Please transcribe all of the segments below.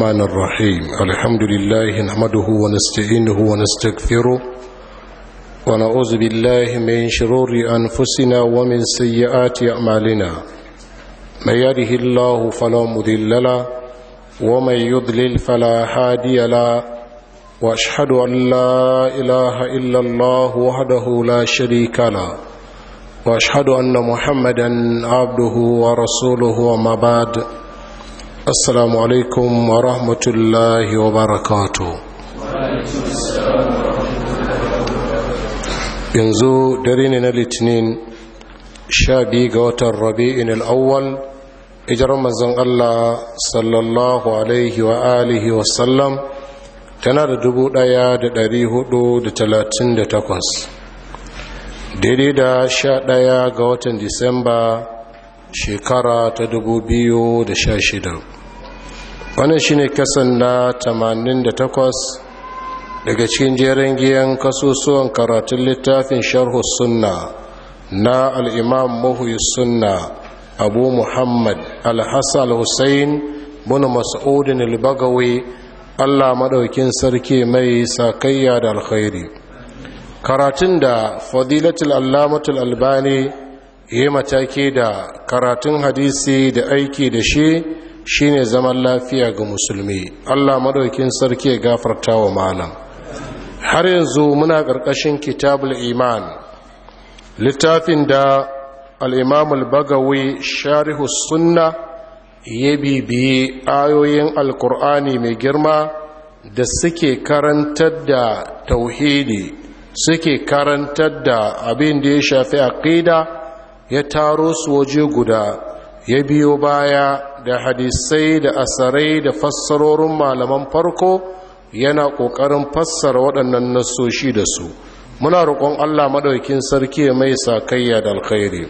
الرحمن الرحيم الحمد لله نحمده ونستعينه ونستغفره ونعوذ بالله من شرور أنفسنا ومن سيئات أعمالنا من يده الله فلا مضل له ومن يضلل فلا هادي له واشهد ان لا اله الا الله وحده لا شريك له واشهد ان محمدا عبده ورسوله وما بعد السلام عليكم ورحمه الله وبركاته yanzu dare ne na litinin sha biyu ga watan rabi'in al'awwal ijar manzon allah sallallahu alaihi wa alihi wasallam tana da dubu ɗaya da dari hudu da talatin da takwas daidai da sha ɗaya ga watan disamba shekara ta dubu biyu da sha shida wannan shine kasan na tamanin da takwas daga cikin jerin giyan kasusuwan karatun littafin sharhu sunna na al'imam muhuyi sunna abu muhammad al-hassan hussein bin mas'udin al-bagawi Allah maɗaukin sarki mai sakayya da alkhairi karatun da fadilatul allamatul albani yi mataki da karatun hadisi da aiki da shi shine zaman lafiya ga musulmi Allah maɗaukin sarki ya gafarta wa malam har yanzu muna ƙarƙashin kitabul iman littafin da al-imamul bagawi sharihu sunna ya bibiye ayoyin alkur'ani mai girma da suke karantar da tauhidi suke karantar da abin da ya shafi aqida ya taro su waje guda ya biyo baya da hadisai da asarai da fassarorin malaman farko yana ƙoƙarin fassara waɗannan nasoshi da su muna roƙon allah maɗaukin sarki mai sakayya da alkhairi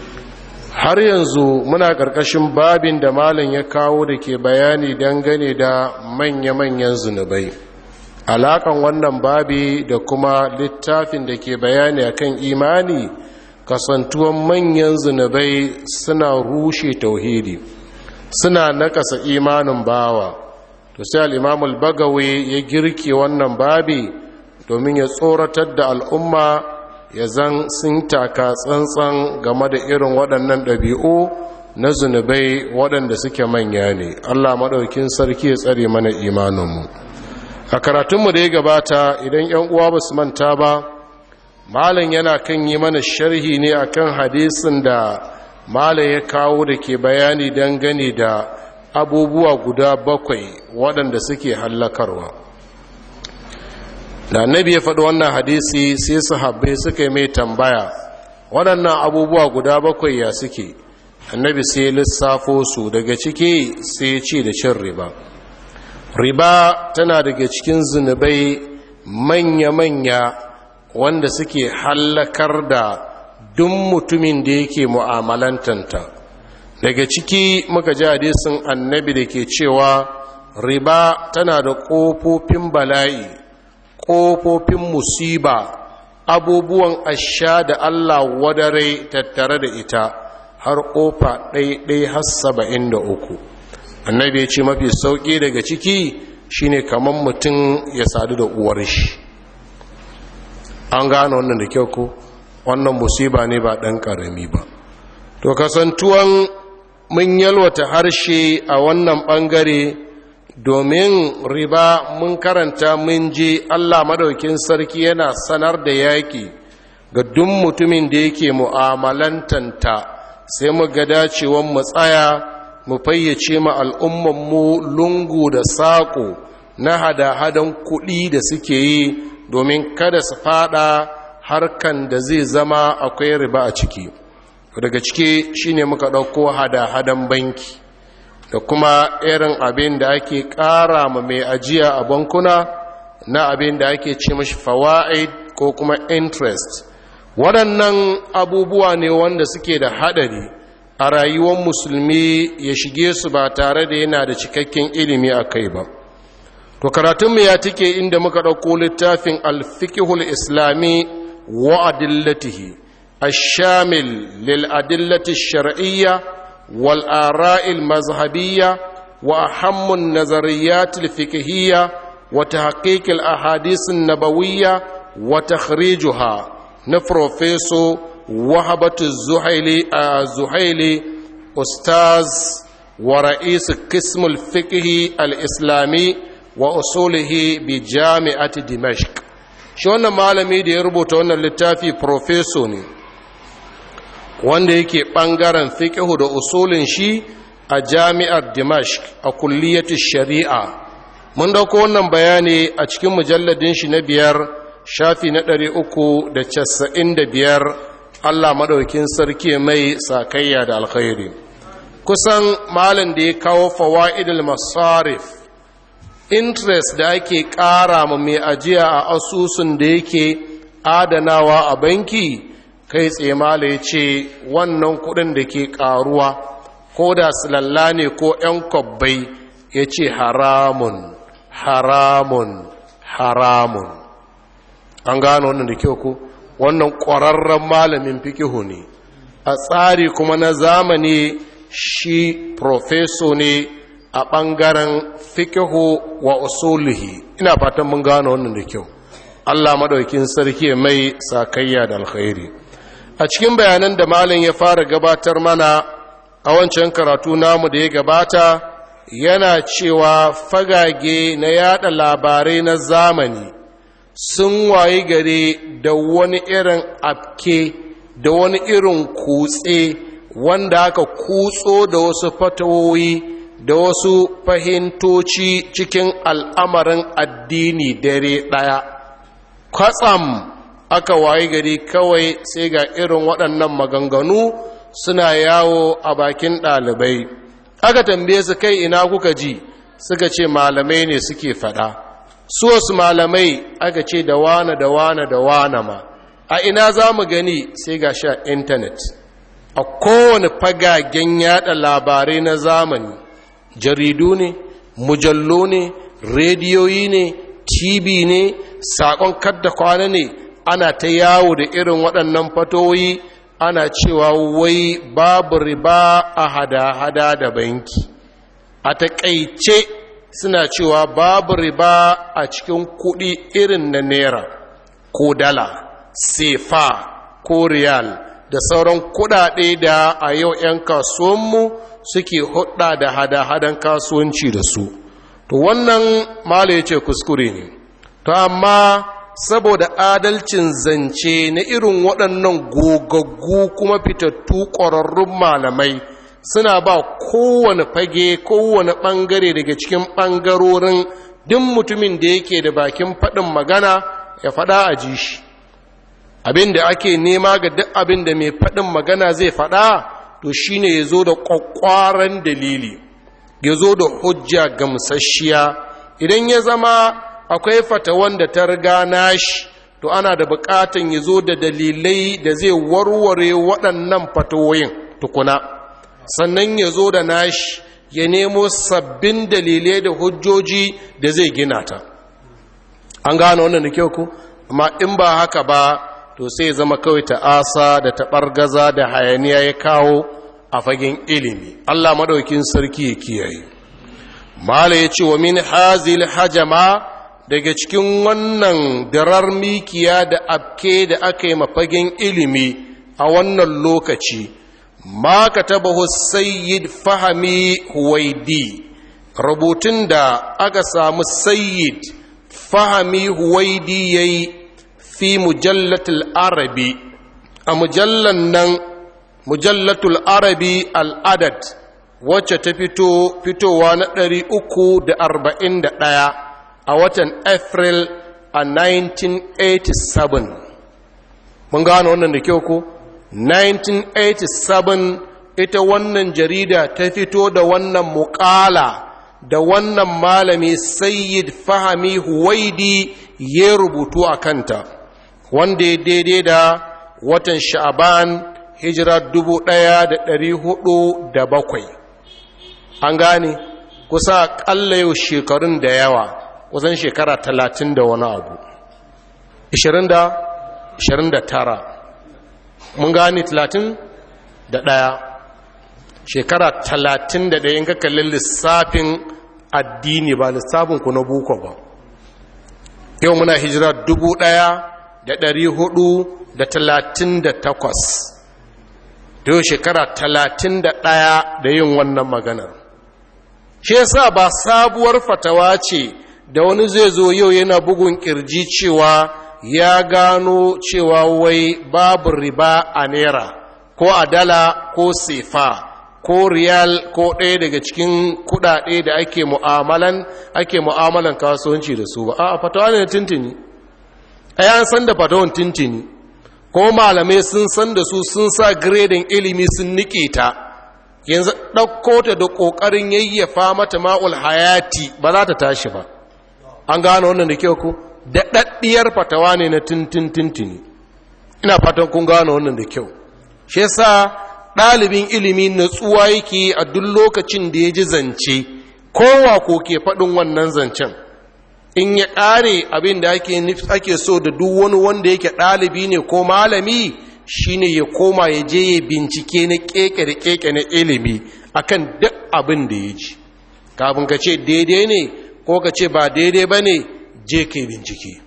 har yanzu muna ƙarƙashin babin da malin ya kawo da ke bayani dangane da manya-manyan zunubai alaƙan wannan babi da kuma littafin da ke bayani akan imani kasantuwan manyan zunubai suna rushe tauhidi suna nakasa imanin bawa to sai al'imamul bagawe ya girke wannan babi domin ya tsoratar da al'umma ya zan sun taka tsantsan game da irin waɗannan ɗabi'u na zunubai waɗanda suke manya ne allah maɗaukin sarki ya tsare mana imaninmu a karatunmu da ya gabata idan 'yan uwa ba su manta ba malam yana kan yi mana sharhi ne akan hadisin da malam ya kawo da ke bayani dangane da abubuwa guda bakwai waɗanda suke hallakarwa da annabi ya faɗi wannan hadisi sai sahabbai suka yi mai tambaya waɗannan abubuwa guda bakwai ya suke annabi sai lissafo su daga ciki sai ya ce da cin riba riba tana daga cikin zunubai manya-manya wanda suke hallakar da duk mutumin da yake mu'amalantanta daga ciki muka ji hadisin annabi da ke cewa riba tana da ƙofofin bala'i ƙofofin musiba abubuwan asha da Allah wadare tattare da ita har ƙofa ɗaiɗai har saba'in da uku annabi ya ce mafi sauƙi daga ciki shine kamar mutum ya sadu da uwar shi an gane wannan da kyau ko wannan musiba ne ba ɗan ƙarami ba to kasantuwan mun yalwata harshe a wannan ɓangare domin riba mun karanta mun je Allah madaukin sarki yana sanar da yaki ga duk mutumin da yake mu'amalantanta sai mu ga dacewan mu tsaya mu fayyace ma al'umman mu lungu da saƙo na hada-hadan kuɗi da suke yi domin kada su fada harkan da zai zama akwai riba a ciki daga ciki shine muka ɗauko hada-hadan banki da kuma irin abin da ake ƙara ma mai ajiya a bankuna na abin da ake ce mashi fawa'id ko kuma interest waɗannan abubuwa ne wanda suke da haɗari a rayuwar musulmi ya shige su ba tare da yana da cikakken ilimi a kai ba to karatunmu ya tike inda muka ɗauko littafin alfikihul islami wa adillatihi الشامل للأدلة الشرعية والآراء المذهبية وأهم النظريات الفقهية وتحقيق الأحاديث النبوية وتخريجها نفروفيسو وهبة الزهيلي الزهيلي أستاذ ورئيس قسم الفقه الإسلامي وأصوله بجامعة دمشق shi wannan malami da ya rubuta wannan littafi profeso ne wanda yake ɓangaren fiƙihu da usulin shi a jami'ar dimashq a kulliyatu shari'a mun dauko wannan bayani a cikin mujalladin shi na biyar shafi na ɗari uku da casa'in da biyar allah maɗaukin sarki mai sakayya da alkhairi kusan malin da ya kawo fawa'idul masarif interest da ake ƙara ma mai ajiya a asusun da yake adanawa a banki kai tsemala ya ce wannan kudin da ke ƙaruwa ko da silalla ne ko 'yan kwabbai ya ce haramun haramun haramun an gano wannan da kyau ku wannan ƙwararren malamin fikihu ne a tsari kuma na zamani shi profeso ne a ɓangaren fikihu wa usulihi ina fatan mun gano wannan da kyau Allah maɗaukin sarki mai sakayya da alkhairi a cikin bayanan da malin ya fara gabatar mana a wancan karatu namu da ya gabata yana cewa fagage na yada labarai na zamani sun wayi gare da wani irin afke da wani irin kutse wanda aka kutso da wasu fatawoyi da wasu fahimtoci cikin al'amarin addini dare ɗaya kwatsam aka wayi gari kawai sai ga irin waɗannan maganganu suna yawo a bakin ɗalibai aka tambaye su kai ina kuka ji suka ce malamai ne suke faɗa su wasu malamai aka ce da wane da wane da wane ma a ina za mu gani sai ga sha intanet a kowane fagagen yada labarai na zamani jaridu ne mujallo ne rediyoyi ne tv ne saƙon kadda kwana ne ana ta yawo da irin waɗannan fatoyi ana cewa wai babu riba a hada-hada da banki a taƙaice suna cewa babu riba a cikin kuɗi irin na naira ko dala sefa ko riyal da sauran kuɗaɗe da a yau 'yan kasuwanmu suke hudda da hada-hadan kasuwanci da su to wannan mala ya ce kuskure ne to amma saboda adalcin zance na irin waɗannan gogaggu kuma fitattu ƙwararrun malamai suna ba kowane fage kowane ɓangare daga cikin ɓangarorin duk mutumin da yake da bakin faɗin magana ya faɗa a ji shi abin da ake nema ga duk abin da mai faɗin magana zai faɗa to shine ya zo da ƙwaƙwaran dalili ya zo da hujja gamsasshiya idan ya zama akwai fatawan da ta riga nashi to ana da buƙatan ya zo da dalilai da zai warware waɗannan fatawoyin tukuna sannan ya zo da nashi ya nemo sabbin dalilai da hujjoji da zai gina ta an gano wannan da kyau ku amma in ba haka ba to sai zama kawai ta'asa da taɓargaza da hayaniya ya kawo a fagen ilimi Allah maɗaukin sarki ya kiyaye mala ya ce wa min hazil hajama daga cikin wannan darar mikiya da abke da aka yi mafagen ilimi a wannan lokaci ma ka taba sayyid fahami huwaidi rubutun da aka samu sayyid fahami huwaidi ya yi fi mujallatul arabi a mujallan nan mujallatul arabi al'adad wacce ta fito fitowa na ɗari uku da arba'in da ɗaya a watan april a 1987 mun gano wannan da kyau ko 1987 ita wannan jarida ta fito da wannan muƙala da wannan malami sayyid fahami huwaidi ya rubutu a kanta wanda ya daidai da watan sha'aban hijira dubu ɗaya da ɗari hudu da bakwai an gane kusa ƙalla yau shekarun da yawa kusan shekara talatin da wani abu ishirin da ishirin da tara mun gane talatin da ɗaya shekara talatin da ɗaya in ka kalli lissafin addini ba lissafin ku na buko ba yau muna hijira dubu ɗaya da ɗari hudu da talatin da takwas da yau shekara talatin da ɗaya da yin wannan maganar shi yasa ba sabuwar fatawa ce da wani zai zo yau yana bugun kirji cewa ya gano cewa wai babu riba a naira ko a dala ko sefa ko riyal ko ɗaya daga cikin kuɗaɗe da ake mu'amalan ake mu'amalan kasuwanci da su ba a fatawa ne tintini a yan san da fatawan tintini ko malamai sun san da su sun sa giredin ilimi sun nike ta yanzu ɗauko ta da ƙoƙarin yayyafa mata ma'ul hayati ba za ta tashi ba an gano wannan da kyau ku da ɗaɗɗiyar fatawa ne na tintintintini ina fatan kun gano wannan da kyau shi yasa ɗalibin ilimi natsuwa yake a duk lokacin da ya ji zance kowa ko ke faɗin wannan zancen in ya ƙare abin da ake so da duk wani wanda yake ɗalibi ne ko malami shine ya koma ya je ya bincike na keke da keke na ilimi akan duk abin da ya ji kafin ka ce daidai ne ko ka ce ba daidai ba ne je ka bincike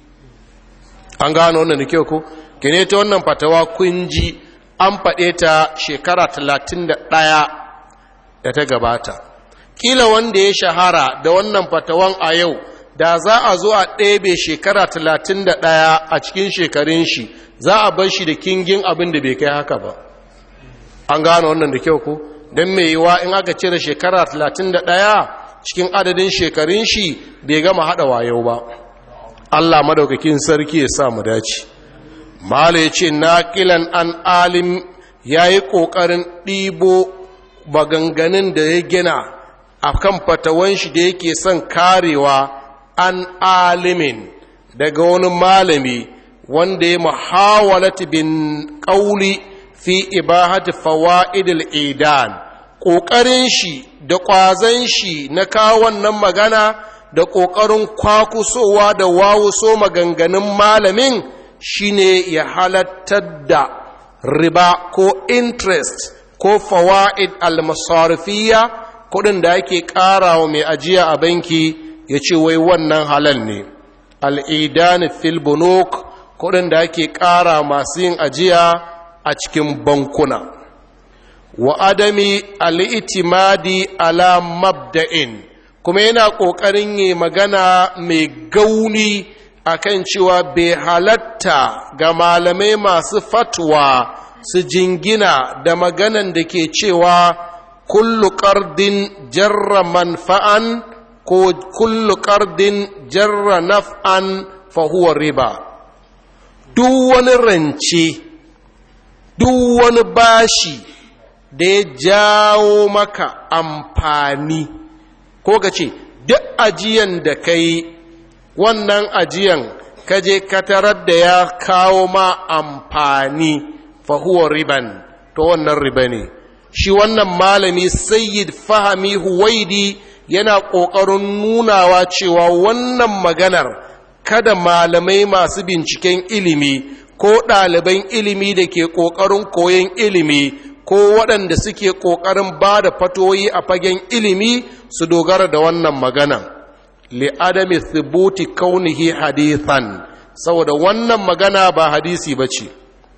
an gano wannan da kyau ko kene ta wannan fatawa kun ji an faɗe ta shekara talatin da ɗaya da ta gabata kila wanda ya shahara da wannan fatawan a yau da za a zo a ɗebe shekara talatin da ɗaya a cikin shekarun shi za a bar shi da kingin abin da bai kai haka ba an gano wannan da kyau ko don mai yiwa in aka cire shekara 31 cikin adadin shekarun shi bai gama hada wayo ba Allah madaukakin sarki ya sa mu dace mala yace naqilan an alim yayi kokarin ɗibo maganganun da ya gina akan fatawan shi da yake son karewa an alimin daga wani malami wanda ya muhawalati bin ƙauli fi ibahati fawa'idil idan ƙoƙarin shi da ƙwazon shi na kawo wannan magana da ƙoƙarin kwakusowa da wawuso maganganun malamin shine ya halattar da riba ko interest ko fawa'id al-masarifiyya kuɗin da ake ƙarawa mai ajiya a banki ya ce wai wannan halal ne al'idani fil bunuk kuɗin da ake ƙara masu yin ajiya a cikin bankuna wa adami al'itimadi ala mabda'in kuma yana ƙoƙarin yi magana mai gauni akan cewa bai halatta ga malamai masu fatwa su jingina da maganan da ke cewa kullu ƙardin jarra manfa'an ko kullu ƙardin jarra naf'an fahuwa riba duk wani rance duk wani bashi da ya jawo maka amfani ko ka ce duk ajiyan da ka yi wannan ajiyan ka je ka tarar da ya kawo ma amfani fahuwa riban to wannan riba ne shi wannan malami sayyid fahami huwaidi yana ƙoƙarin nunawa cewa wannan maganar kada malamai masu binciken ilimi ko ɗaliban ilimi da ke ƙoƙarin koyon ilimi ko waɗanda suke ƙoƙarin ba da fatoyi a fagen ilimi su dogara da wannan magana li'adami thubuti kaunihi hadithan saboda wannan magana ba hadisi ba ce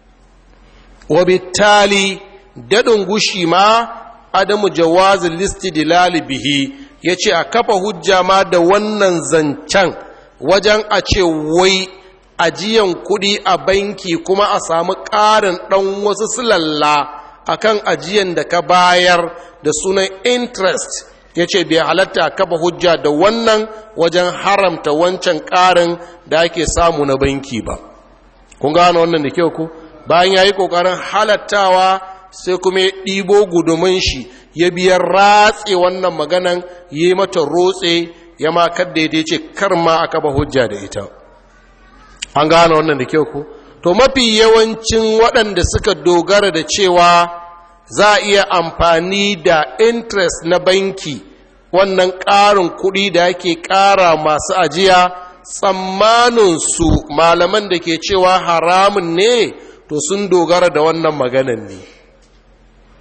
wabittali daɗin gushi ma adamu jawazin listi dilali bihi ya ce a kafa hujja ma da wannan zancen wajen a ce wai ajiyan kuɗi a banki kuma a samu ƙarin ɗan wasu silalla a kan ajiyan da ka bayar da sunan interest ya ce bai halatta kafa hujja da wannan wajen haramta wancan ƙarin da ake samu na banki ba kun gano wannan da kyau ku bayan ya yi ƙoƙarin halattawa sai kuma ya ɗibo gudumin shi ya biya ratse wannan maganan ya yi mata rotse ya ma kadda ya ce kar ma aka ba hujja da ita an gane wannan da kyau ku to mafi yawancin waɗanda suka dogara da cewa za a iya amfani da interest na banki wannan ƙarin kuɗi da ake ƙara masu ajiya tsammaninsu malaman da ke cewa haramun ne to sun dogara da wannan maganan ne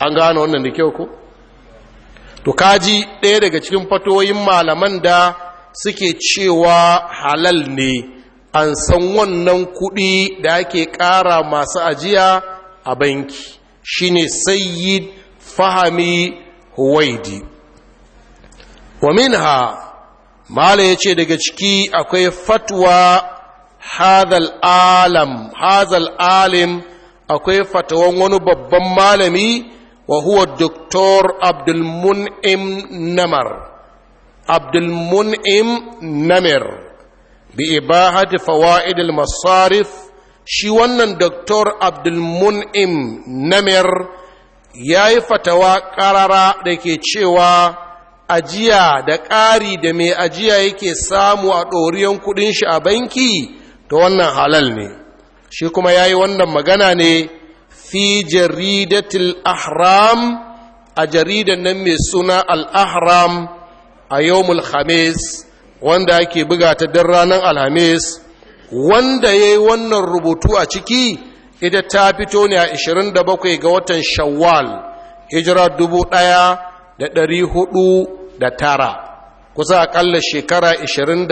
an gano wannan da kyau ko to kaji ɗaya daga cikin fatoyin malaman da suke cewa halal ne an san wannan kuɗi da ake ƙara masu ajiya a banki shine sayyid fahami huwaidi wa minha mala ya ce daga ciki akwai fatwa hadal alam hadal alim akwai fatawan wani babban malami wa huwa doktor abdulmun'im namar abdulmun'im namir bi ibahati fawaid masarif shi wannan doktor abdulmun'im namir ya yi fatawa ƙarara da ke cewa ajiya da ƙari da mai ajiya yake samu a ɗoriyan kuɗin shi a banki ta wannan halal ne shi kuma ya yi wannan magana ne fi jaridatul ahram a jaridan nan mai suna al-ahram a yawmul khamis wanda ake buga ta don ranar alhamis wanda ya yi wannan rubutu a ciki ita ta fito ne a 27 ga watan shawwal hijira dubu ɗaya da ɗari hudu da tara kusa aƙalla shekara 29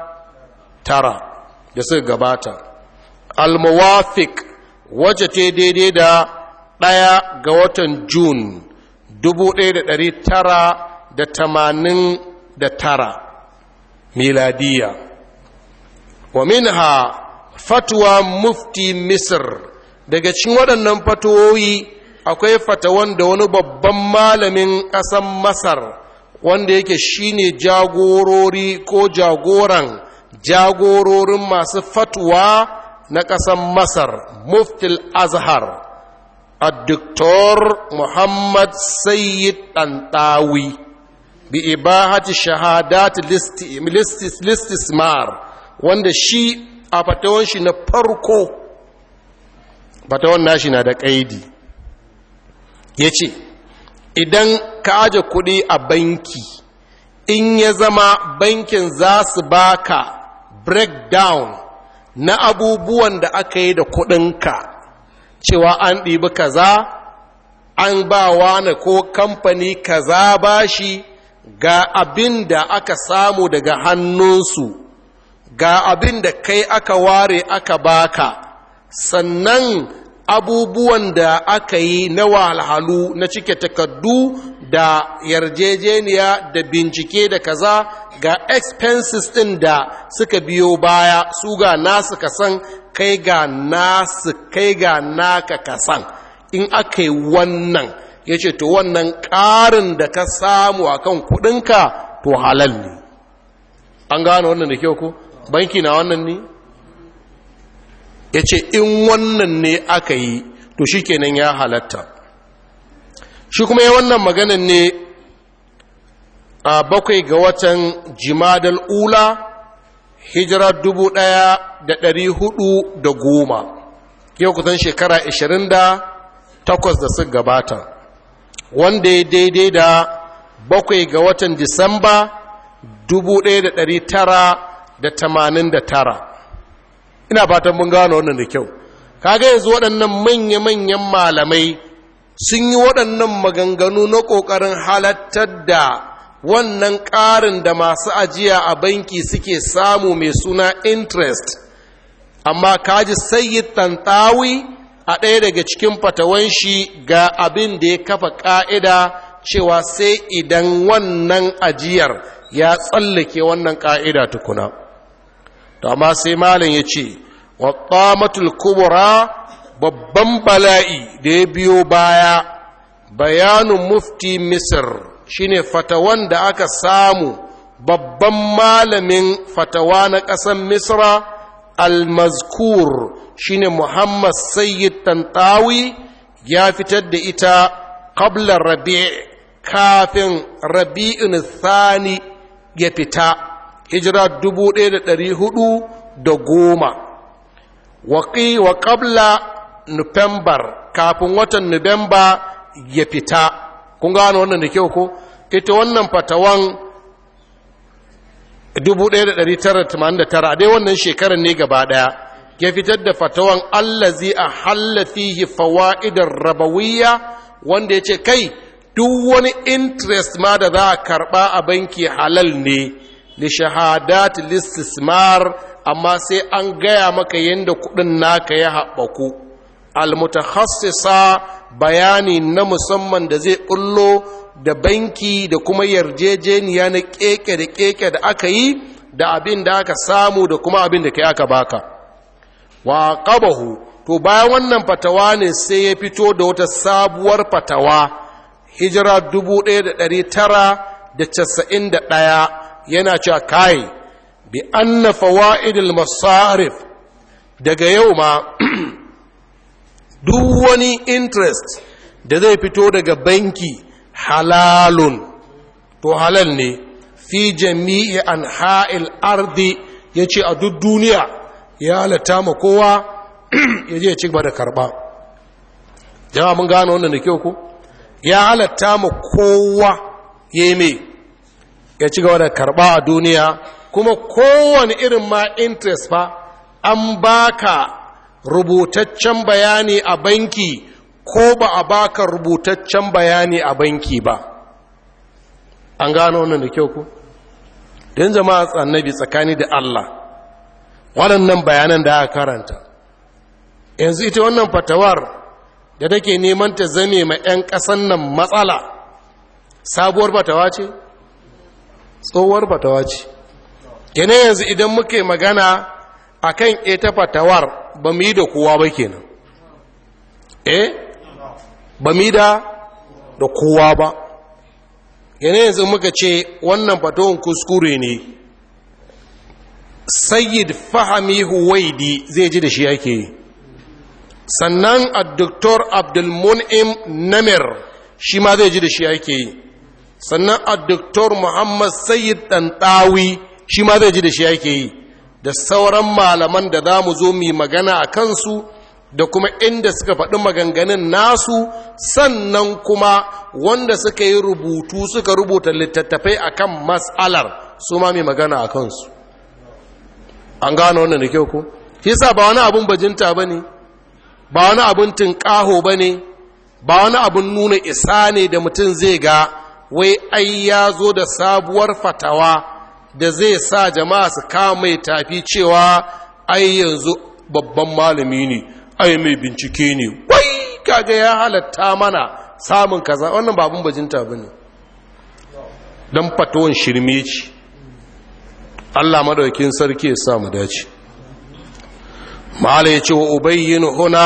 da suka gabata al-muwafiq wacce ta daidai da ɗaya ga watan Jun dubu ɗaya da ɗari tara da tamanin da tara miladiya wa minha fatwa mufti misir daga cikin waɗannan fatoyi akwai fatawan da wani babban malamin ƙasan masar wanda yake shine jagorori ko jagoran jagororin masu fatwa na ƙasan masar muftil azhar الدكتور محمد سيد طنطاوي بإباحة شهادات الاستثمار wanda shi a fatawan shi na farko fatawan nashi na da ƙaidi ya ce idan ka aje kuɗi a banki in ya zama bankin za su baka breakdown na abubuwan da aka yi da kuɗinka cewa an ɗibi kaza an ba wani ko kamfani kaza bashi ga abin da aka samu daga hannunsu ga abin da kai aka ware aka baka sannan abubuwan da aka yi na wahalhalu na cike takardu da yarjejeniya da bincike da kaza ga expenses ɗin da suka biyo baya su ga nasu kasan kai ga nasu kai ga naka kasan in aka yi wannan ya ce to wannan ƙarin da ka samu a kan kuɗinka to halal ne an gane wannan da kyau ko banki na wannan ne ya ce in wannan ne aka yi to shi kenan ya halatta shi kuma ya wannan maganan ne a bakwai ga watan jimadal ula hijira dubu ɗaya da ɗari hudu da goma yau kusan shekara ashirin da takwas da suka gabata wanda ya daidai da bakwai ga watan disamba dubu ɗaya da ɗari tara da tamanin da tara ina fatan mun gano wannan da kyau kaga yanzu waɗannan manya-manyan malamai sun yi waɗannan maganganu na ƙoƙarin halattar da wannan ƙarin da masu ajiya a banki suke samu mai suna interest amma kaji sayyid tantawi a ɗaya daga cikin fatawan shi ga abin da ya kafa ƙa'ida cewa sai idan wannan ajiyar ya tsallake wannan ƙa'ida tukuna to amma sai malin ya ce wa kubura babban bala'i da ya biyo baya bayanin mufti misir shine fatawan da aka samu babban malamin fatawa na ƙasar misra al-mazkur shine muhammad sayyid tantawi ya fitar da ita qabla rabi' kafin rabi'in thani ya fita hijira dubu ɗaya da ɗari hudu da goma waƙi wa qabla nufembar kafin watan nuwamba ya fita kun gano wannan da kyau ko ita wannan fatawan 1989 a dai wannan shekarar ne gaba daya ya fitar da fatawan allazi a fihi fawaidar rabawiyya wanda ya ce kai duk wani interest ma da za a karɓa a banki halal ne li shahadat listismar amma sai an gaya maka yadda kuɗin naka ya haɓaku almutakhassisa bayani na musamman da zai ɓullo da banki da kuma yarjejeniya na keke da keke da aka yi da abin da aka samu da kuma abin da kai aka baka wa qabahu to bayan wannan fatawa ne sai ya fito da wata sabuwar fatawa hijira 1991 yana cewa kai bi anna fawaidil masarif daga yau ma duk wani interest da zai fito daga banki halalun to halal ne fi jami'i an ha'il ardi ya ce a duk duniya ya halatta ma kowa ya je ci gaba da karba jama'a mun gano wannan da kyau ku ya halatta ma kowa ya yi mai ya ci gaba da karba a duniya kuma kowane irin ma interest fa an baka rubutaccen bayani a banki ko ba a baka rubutaccen bayani a banki ba an gano wannan da kyau ku don jama'a annabi tsakani da Allah waɗannan bayanan da aka karanta yanzu ita wannan fatawar da take neman ta zame ma 'yan ƙasan nan matsala sabuwar fatawa ce tsohuwar fatawa ce kene yanzu idan muke magana akan ita fatawar ba mu yi da kowa ba kenan eh ba mu yi da da kowa ba kene yanzu muka ce wannan fatawar kuskure ne sayyid fahami huwaidi zai ji da shi ake yi sannan a doktor abdulmun'im namir shi ma zai ji da shi ake yi sannan a doktor muhammad sayyid ɗanɗawi shi ma zai ji da shi ake yi da sauran malaman da za mu zo mu magana a kansu da kuma inda suka faɗi maganganun nasu sannan kuma wanda suka yi rubutu suka rubuta littattafai akan mas'alar su ma mai magana a kansu an gano wannan da kyau ko shi sa ba wani abun bajinta ba ne ba wani abun tunƙaho ba ne ba wani abun nuna isa ne da mutum zai ga wai ai ya zo da sabuwar fatawa da zai sa jama'a su kama mai tafi cewa ai yanzu babban malami ne ai mai bincike ne wai kaga ya halatta mana samun kaza wannan ba abun bajinta ba ne don fatawan shirme ce Allah madaukin sarki ya sa mu dace mala yace wa ubayyin huna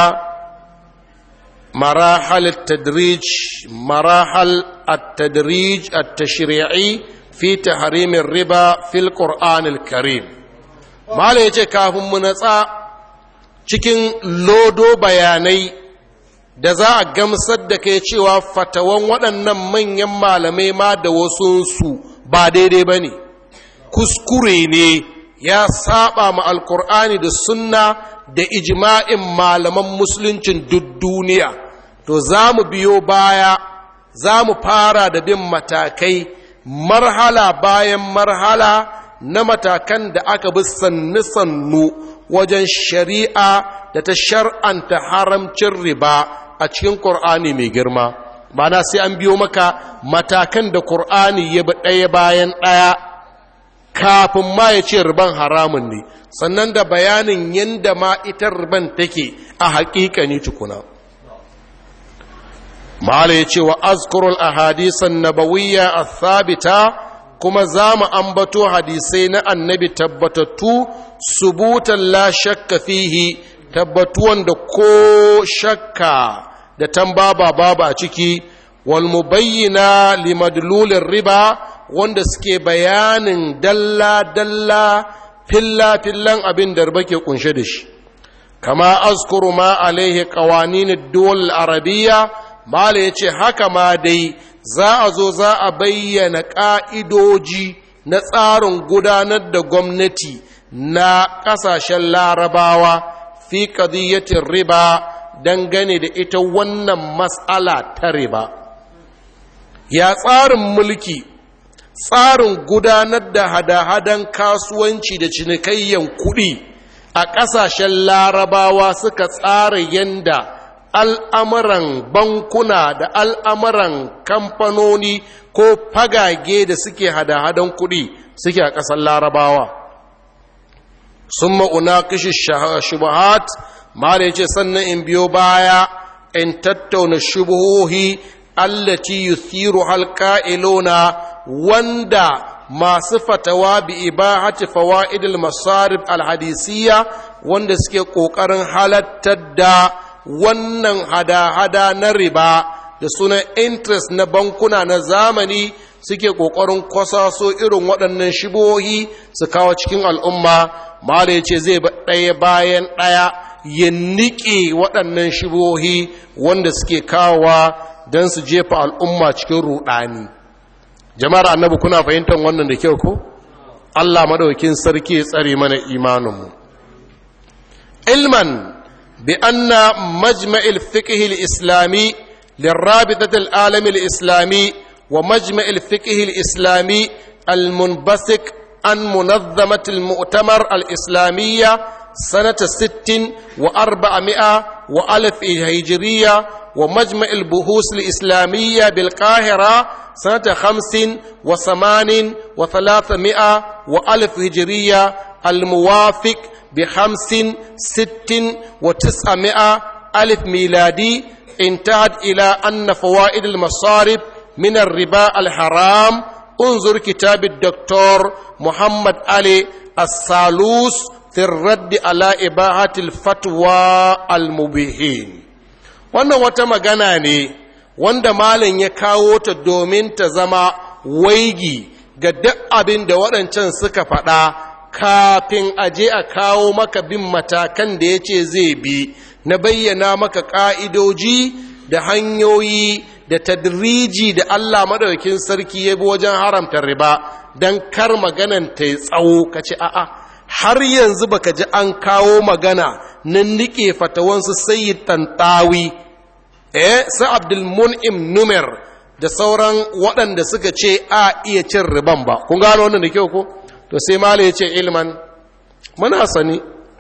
marahal at-tadrij marahal at-tadrij at-tashri'i fi tahrim ar-riba fil qur'an al-karim mala yace kafin mu natsa cikin lodo bayanai da za a gamsar da kai cewa fatawan waɗannan manyan malamai ma da wasunsu ba daidai ba ne kuskure ne ya saba ma alkur'ani da sunna da ijma'in malaman musuluncin duk duniya to za mu biyo baya za mu fara da bin matakai marhala bayan marhala na matakan da aka bi sannu-sannu wajen shari'a da ta shar'anta haramcin riba a cikin ƙur'ani mai girma mana sai an biyo maka matakan da ƙur'ani ya bi ɗaya bayan ɗaya kafin ma ya ce riban haramun ne sannan da bayanin yadda ma ita riban take a haƙiƙani tukuna mala ya ce wa azkurul ahadisan nabawiyya a thabita kuma za mu ambato hadisai na annabi tabbatattu subutan la shakka fihi tabbatuwan da ko shakka da tambaba babu a ciki wal mubayyina limadlulin riba wanda suke bayanin dalla-dalla filla-fillan abin da riba ke kunshe da shi kama azkuru ma alaihi qawanin duwal arabiya mala ya ce haka ma dai za a zo za a bayyana ƙa'idoji na tsarin gudanar da gwamnati na ƙasashen larabawa fi ƙadiyyatin riba dangane da ita wannan matsala ta riba ya tsarin mulki tsarin gudanar da hada-hadan kasuwanci da cinikayyan kuɗi a ƙasashen larabawa suka tsara yanda al'amuran bankuna da al'amuran kamfanoni ko fagage da suke hada-hadan kuɗi suke a ƙasar larabawa sun ma'una kishi shubahat ma da ce sannan in biyo baya in tattauna shubuhohi allati yuthiru halqa'iluna wanda masu fatawa bi ibahati fawaidil masarib alhadisiyya wanda suke kokarin halattar da wannan hada-hada na riba da sunan interest na bankuna na zamani suke kokarin kwasaso irin waɗannan shibohi su kawo cikin al'umma mala ya ce zai ɗaya bayan ɗaya ya niƙe waɗannan shibohi wanda suke kawowa don su jefa al'umma cikin ruɗani jama'ar annabi kuna fahimtar wannan da kyau ko Allah madaukin sarki ya tsare mana imaninmu ilman bi anna majma'il fiqh al-islami للرابطة العالم الإسلامي ومجمع الفقه الإسلامي المنبثق عن منظمة المؤتمر الإسلامية سنة ست وأربعمائة وألف هجرية ومجمع البحوث الإسلامية بالقاهرة سنة خمس وثمان وثلاثمائة وألف هجرية الموافق بخمس ست وتسعمائة ألف ميلادي انتهت إلى أن فوائد المصارف من الربا الحرام انظر كتاب الدكتور محمد علي السالوس في الرد على إباحة الفتوى المبيهين wannan wata magana ne wanda malam ya kawo ta domin ta zama waigi ga duk abin da waɗancan suka faɗa kafin aje a kawo maka bin matakan da ya ce zai bi na bayyana maka ƙa'idoji da hanyoyi da tadriji da Allah madaukin sarki ya bi wajen haramta riba don kar maganan ta yi tsawo ka ce a'a har yanzu baka ji an kawo magana na nike fatawansu sayyid tantawi eh sa abdul mun'im numer da sauran waɗanda suka ce a iya cin riban ba kun gano wannan da kyau ko to sai mala ya ce ilman muna sani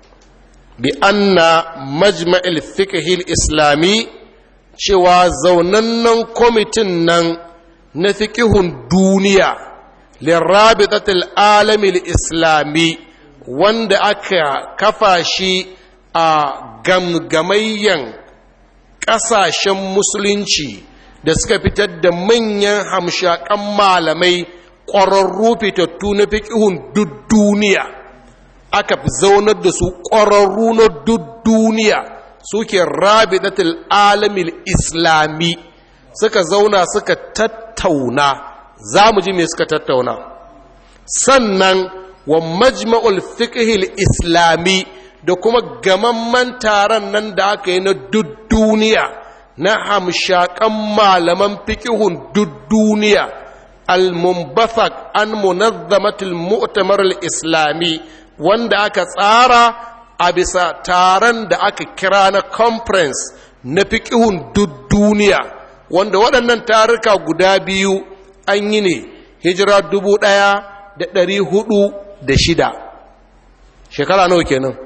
bi anna majma'il fiqhil islami cewa zaunannen kwamitin nan na fiqhun duniya lirabitatil alamil islami wanda aka kafa shi a gamgamayyan ƙasashen musulunci da suka fitar da manyan hamshakan malamai ƙwararru fitattu na fiƙihun duk duniya aka zaunar da su ƙwararru na duk duniya suke rabidatul alamil islami suka zauna suka tattauna za mu ji me suka tattauna sannan wa majma'ul fiqhil islami da kuma gamamman taron nan da aka yi na duk duniya na hamshakan malaman fiqhun duk duniya al-munbathaq an munazzamatul mu'tamar al-islami wanda aka tsara a bisa taron da aka kira na conference na fiqhun duk duniya wanda waɗannan taruka guda biyu an yi ne hijira dubu ɗaya da ɗari hudu da shida shekara nawa kenan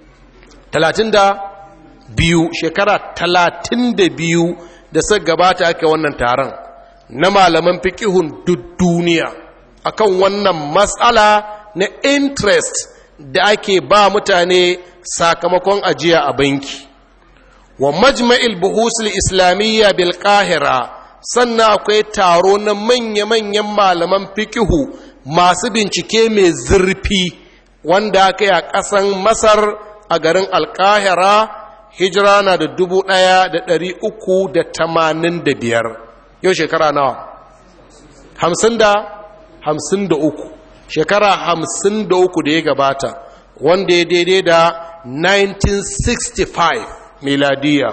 talatin da biyu shekara talatin da biyu da suka gabata ake wannan taron na malaman fikihun duk duniya akan wannan matsala na interest da ake ba mutane sakamakon ajiya a banki wa majma'il buhusul islamiyya bil qahira sannan akwai taro na manya-manyan malaman fikihu masu bincike mai zurfi wanda aka yi a ƙasan masar a garin alkahira hijira na da dubu ɗaya da ɗari uku da tamanin da biyar yau shekara nawa hamsin da hamsin da uku shekara hamsin da uku da ya gabata wanda ya daidai da 1965 miladiya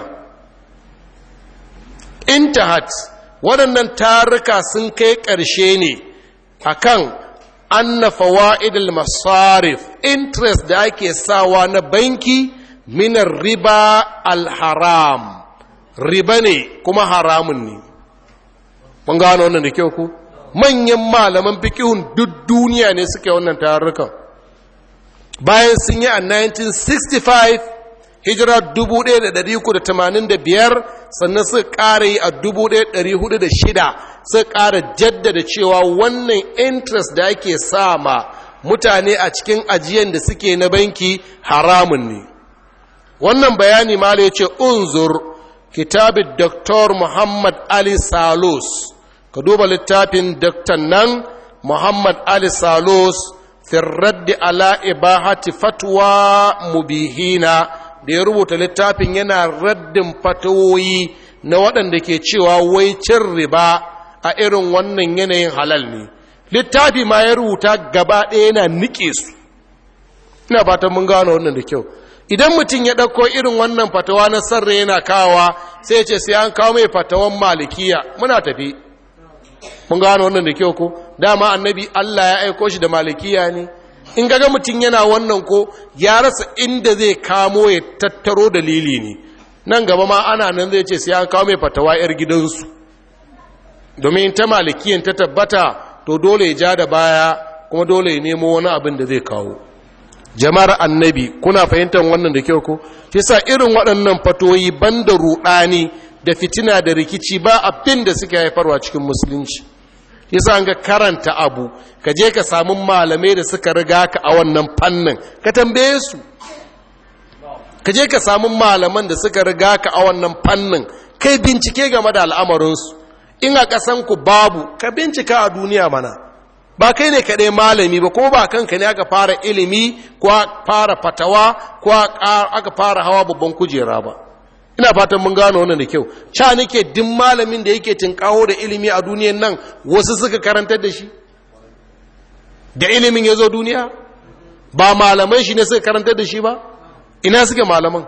intahat waɗannan taruka sun kai ƙarshe ne akan anna fawaidul masarif interest da ake sawa na banki minar riba alharam riba ne kuma haramun ne mun gano wannan da kyau ku manyan malaman fikihun duk duniya ne suke wannan tarurrukan bayan sun yi a 1965 hijira 1385 sannan suka ƙara yi a 1406 suka ƙara jaddada cewa wannan interest da ake sama mutane a cikin ajiyan da suke na banki haramun ne wannan bayani ma ya ce unzur kitabin Dr. muhammad ali salus ka duba littafin Dr. nan muhammad ali salus firraddi ala ibahati fatwa mubihina da ya rubuta littafin yana raddin fatawoyi na waɗanda ke cewa wai cin riba a irin wannan yanayin halal ne littafi ma ya rubuta gaba ɗaya yana nike su ina fatan mun gano wannan da kyau idan mutum ya ɗauko irin wannan fatawa na sarra yana kawa sai ce sai an kawo mai fatawan malikiya muna tafi mun gano wannan da kyau ko dama annabi Allah ya aiko shi da malikiya ne in gaga mutum yana wannan ko ya rasa inda zai kamo ya tattaro dalili ne nan gaba ma ana nan zai ce sai an kawo mai fatawa yar gidansu domin ta malikiyan ta tabbata to dole ya ja da baya kuma dole ya nemo wani abin da zai kawo jama'ar annabi kuna fahimtar wannan da kyau ko shi sa irin waɗannan fatoyi banda ruɗani da fitina da rikici ba abin da suka haifarwa cikin musulunci yasa an ga karanta abu ka je ka samu malamai da suka riga ka a wannan fannin ka tambaye su ka je ka samu malaman da suka riga ka a wannan fannin kai bincike game da al'amarinsu in a ƙasanku babu ka bincika a duniya mana ba kai ne kaɗai malami ba kuma ba kanka ne aka fara ilimi ko fara fatawa ko aka fara hawa babban kujera ba ina fatan mun gano wannan da kyau ca nake duk malamin da yake tinkawo da ilimi a duniyan nan wasu suka karantar da shi da ilimin ya zo duniya ba malamai shi ne suka karantar da shi ba ina suke malaman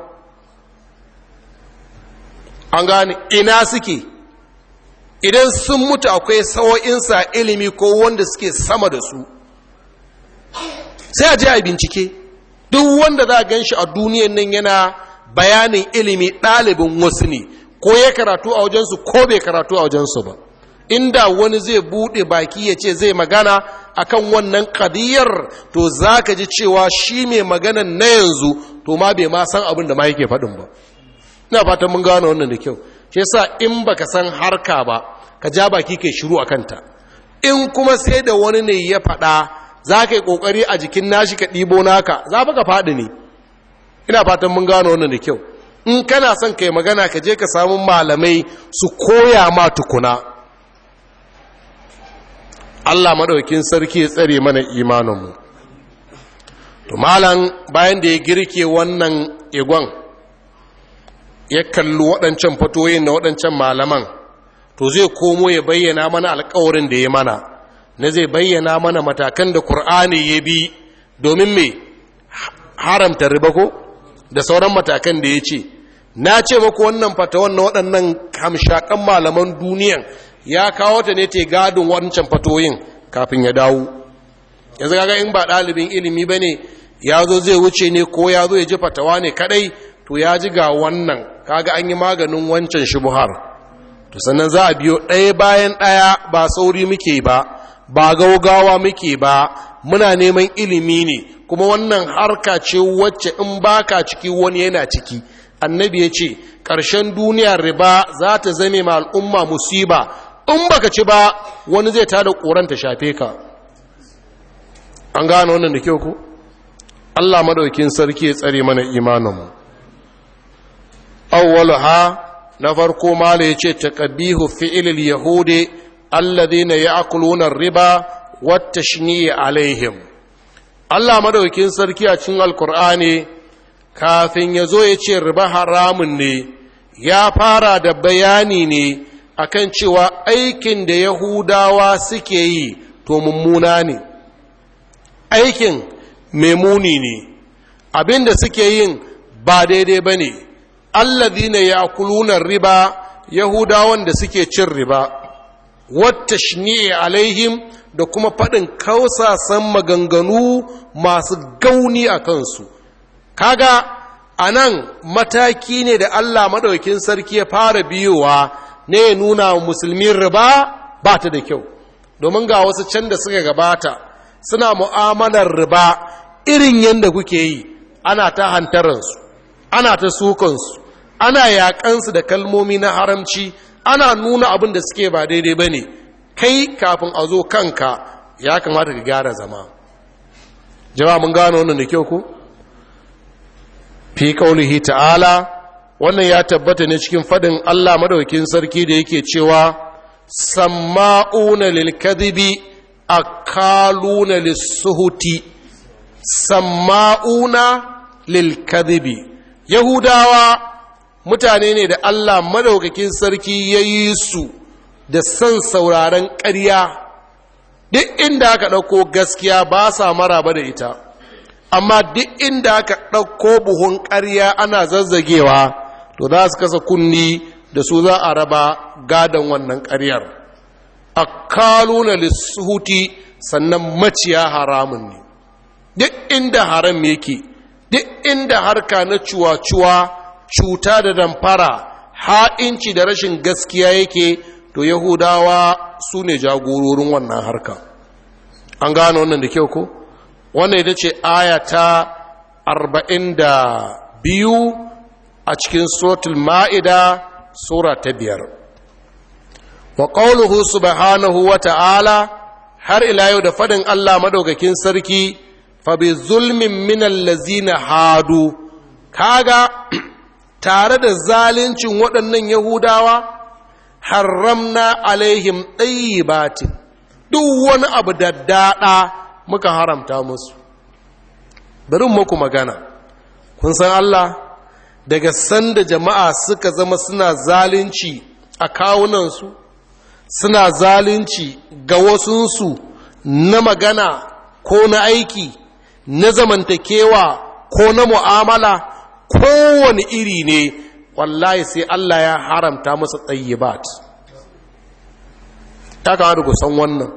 an gane ina suke idan sun mutu akwai sawo'insa ilimi ko wanda suke sama da su sai a je a bincike duk wanda za a gan shi a duniyan nan yana bayanin ilimi ɗalibin wasu ne ko ya karatu a wajensu ko bai karatu a wajensu ba inda wani zai buɗe baki ya ce zai magana akan wannan kadiyar to za ka ji cewa shi mai maganan na yanzu to ma bai ma san abin da ma yake faɗin ba ina fatan mun gano wannan da kyau shi yasa in baka san harka ba ka ja baki kai shiru a kanta in kuma sai da wani ne ya faɗa za ka yi ƙoƙari a jikin nashi ka ɗibo naka za ka faɗi ne ina fatan mun gano wannan da kyau in kana son kai magana ka je ka samu malamai su koya ma tukuna Allah maɗaukin sarki ya tsare mana imaninmu to malam bayan da ya girke wannan igon ya kalli waɗancan fatoyin na waɗancan malaman to zai komo ya bayyana mana alkawarin da ya mana na zai bayyana mana matakan da Kur'ani ya bi domin me haramta riba ko da sauran matakan da ya ce na ce maku wannan fatawan na waɗannan hamshakan malaman duniyan ya kawo ta ne te gadin wancan fatoyin kafin ya dawo yanzu kaga in ba ɗalibin ilimi ba ne ya zo zai wuce ne ko ya zo ya ji fatawa ne kadai to ya ji ga wannan kaga an yi maganin wancan shubuhar to sannan za a biyo ɗaya bayan ɗaya ba sauri muke ba ba gaugawa muke ba muna neman ilimi ne kuma wannan harka ce wacce in baka ciki wani yana ciki annabi ya ce ƙarshen duniyar riba za ta zame ma al'umma musiba in baka ci ba wani zai tada ƙoran ta shafe ka an gane wannan da kyau ku allah maɗaukin sarki ya tsare mana imaninmu awwalaha na farko mala ya ce taqabihu fi'ilil yahudi alladhina ya'kuluna ar-riba wat-tashni'i alaihim Allah madaukin sarki a cikin alkur'ani kafin ya zo ya ce riba haramun ne ya fara da bayani ne akan cewa aikin da yahudawa suke yi to mummuna ne aikin memuni ne abin da suke yin ba daidai ba ne allazina ya'kuluna riba yahudawan da suke cin riba wata shni'i alaihim da kuma faɗin kausasan maganganu masu gauni a kansu kaga a nan mataki ne da Allah maɗaukin sarki ya fara biyowa ne ya nuna wa musulmin riba ba ta da kyau domin ga wasu can da suka gabata suna mu'amalar riba irin yadda kuke yi ana ta hantaransu ana ta sukansu ana yaƙansu da kalmomi na haramci ana nuna abin da suke ba daidai ba ne kai kafin a zo kanka ya kamata ka gyara zama jama'a mun gano wannan da kyau ku fi kaulihi ta'ala wannan ya tabbata ne cikin fadin Allah madaukakin sarki da yake cewa samma'una lil kadhibi akaluna lis-suhuti samma'una lil kadhibi yahudawa mutane ne da Allah madaukakin sarki yayi su da son sauraren ƙarya duk inda aka ɗauko gaskiya ba sa maraba da ita amma duk inda aka ɗauko buhun ƙarya ana zazzagewa to za su kasa kunni da su za a raba gadon wannan ƙaryar a kaluna lissuhuti sannan maciya haramun ne duk inda haram yake duk inda harka na cuwa-cuwa cuta da damfara ha'inci da rashin gaskiya yake to yahudawa su ne jagororin wannan harka an gano wannan da kyau ko wannan ita ce aya ta biyu a cikin suratul ma'ida sura ta biyar wa ƙauluhu subhanahu wa ta'ala har ila yau da faɗin Allah madaukakin sarki fa bi zulmin minal lazina hadu kaga tare da zalincin waɗannan yahudawa haramna alaihim ɗayyibatin duk wani abu da daɗa muka haramta musu bari muku magana kun san Allah daga sanda jama'a suka zama suna zalunci a kawunansu suna zalunci ga wasunsu na magana ko na aiki na zamantakewa ko na mu'amala kowane iri ne wallahi sai Allah ya haramta masa tsayyibat ta kawo da kusan wannan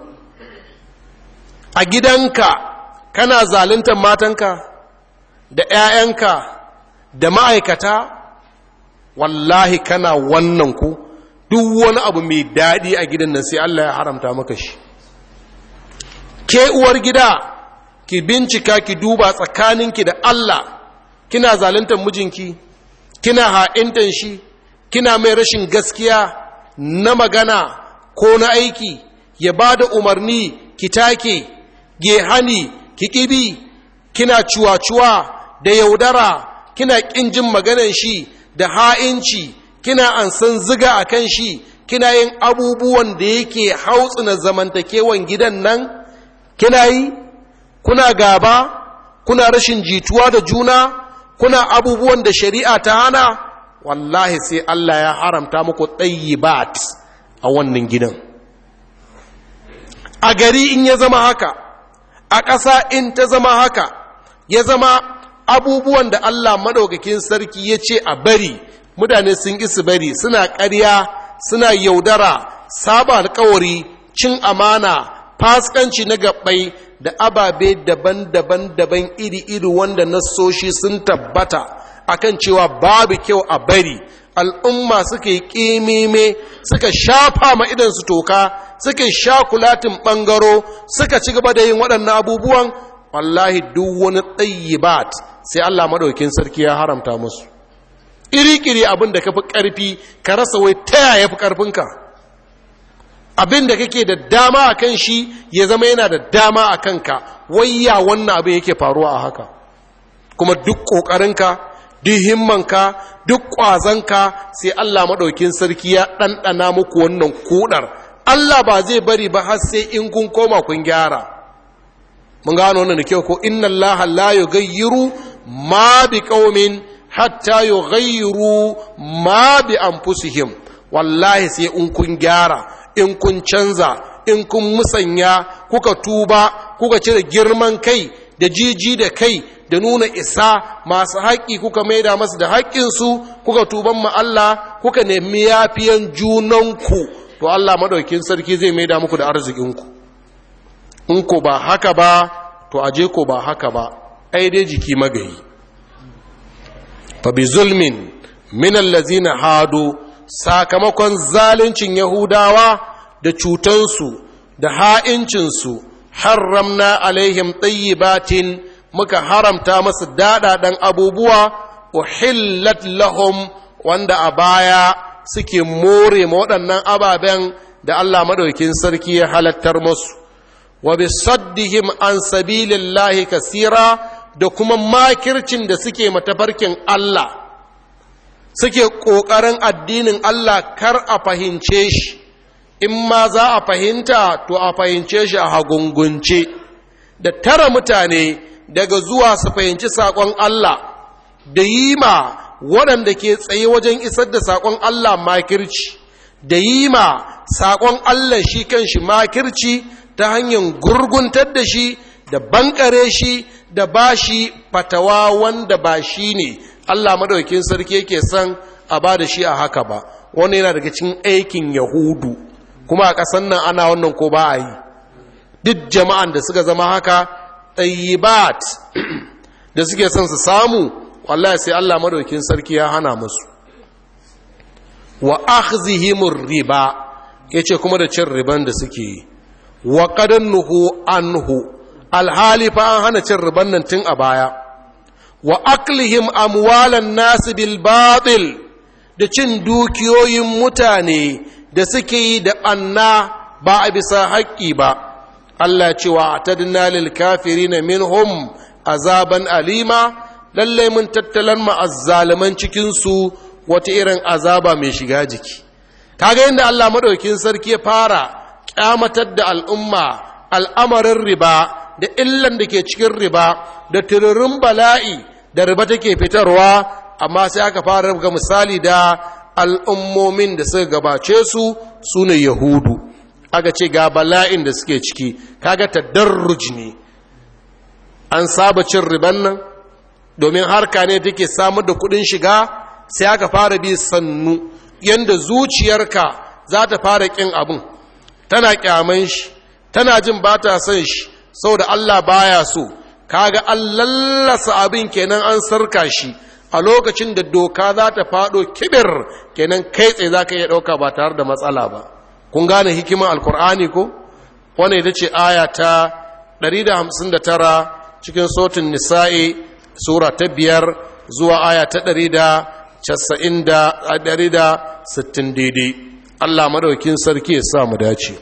a gidanka kana zaluntar matanka da 'ya'yanka da ma'aikata wallahi kana wannan ku duk wani abu mai daɗi a gidan nan sai Allah ya haramta maka shi ke uwar gida ki bincika ki duba tsakaninki da Allah kina zaluntar mijinki kina ha'intan shi kina mai rashin gaskiya na magana ko na aiki ya ba da umarni ki take ge hani ki ƙibi kina cuwa-cuwa da yaudara kina ƙin jin maganan shi da ha'inci kina an san ziga a kan shi kina yin abubuwan da yake hautsina zamantakewan gidan nan kina yi kuna gaba kuna rashin jituwa da juna kuna abubuwan da shari'a ta hana wallahi sai Allah ya haramta muku bat a wannan gidan a gari in ya zama haka a ƙasa in ta zama haka ya zama abubuwan da Allah maɗaukakin sarki ya ce a bari mutane sun su bari suna ƙarya suna yaudara saba alkawari cin amana faskanci na gabbai da ababe daban-daban daban iri-iri wanda nassoshi sun tabbata akan cewa babu kyau a bari al'umma suka yi ƙimime suka shafa ma idansu toka suka sha kulatin ɓangaro suka ci gaba da yin waɗannan abubuwan wallahi duk wani tsayibat sai Allah maɗaukin sarki ya haramta musu iri-iri abin da ka fi ƙarfi ka rasa wai ta yaya fi ƙarfinka abin da kake da dama a kan shi ya zama yana da dama a kanka wayya wannan abin yake faruwa a haka kuma duk ƙoƙarinka duk himmanka duk ƙwazonka sai Allah maɗaukin sarki ya ɗanɗana muku wannan kuɗar Allah ba zai bari ba har sai in kun koma kun gyara mun gano wannan da kyau ko inna Allah la yughayyiru ma bi qaumin hatta yughayyiru ma bi anfusihim wallahi sai in kun gyara in kun canza in kun musanya kuka tuba kuka cire girman kai da jiji da kai da nuna isa masu haƙƙi kuka maida masu da haƙƙinsu kuka tuban ma Allah kuka nemi yafiyan junanku to Allah maɗaukin sarki zai maida muku da arzikinku in ko ba haka ba to aje ko ba haka ba ai dai jiki magayi fa bi zulmin min allazina hadu sakamakon zaluncin yahudawa da cutansu da ha'incinsu haramna alaihim tayyibatin muka haramta masu daɗaɗen abubuwa uhillat lahum wanda a baya suke more ma waɗannan ababen da Allah maɗaukin sarki ya halattar musu wa bi saddihim an sabilillahi kasira da kuma makircin da suke matafarkin Allah suke ƙoƙarin addinin Allah kar a fahimce shi in ma za a fahimta to a fahimce shi a hagungunce da tara mutane daga zuwa su fahimci saƙon Allah da yi ma waɗanda ke tsaye wajen isar da saƙon Allah makirci da yi ma saƙon Allah shi kan shi makirci ta hanyar gurguntar da shi da bankare shi da ba shi fatawa wanda ba shi ne Allah maɗaukin sarki yake son a ba da shi a haka ba wani yana daga cikin aikin yahudu kuma a ƙasan nan ana wannan ko ba a yi duk jama'an da suka zama haka ɗayyibat da suke son su samu wallahi sai Allah madaukin sarki ya hana musu wa akhzihimur riba yace kuma da cin riban da suke yi wa qadannuhu anhu alhali fa an hana cin riban nan tun a baya wa aklihim amwalan nas bil batil da cin dukiyoyin mutane da suke yi da anna ba a bisa haƙƙi ba Allah cewa atadna lil kafirin minhum azaban alima lallai mun tattalan ma'azzaliman cikinsu wata irin azaba mai shiga jiki kaga yadda Allah maɗaukin sarki ya fara ƙyamatar da al'umma al'amarin riba da illan da ke cikin riba da tururin bala'i da riba take fitarwa amma sai aka fara ga misali da al'ummomin da suka gabace su su ne yahudu aka ce ga bala'in da suke ciki kaga tadarruj ne an saba cin riban nan domin harka ne take samar da kudin shiga sai aka fara bi sannu yanda zuciyarka za ta fara kin abin tana kyaman shi tana jin ba ta son shi saboda Allah baya so kaga an lallasa abin kenan an sarka shi a lokacin da doka za ta fado kibir kenan kai tsaye za ka iya ɗauka ba tare da matsala ba kun gane hikiman alkur'ani ko wani ita ce aya ta 159 cikin sotin nisa'i sura ta biyar zuwa aya ta ɗari da casa'in da ɗari da sittin daidai Allah madaukin sarki ya sa mu dace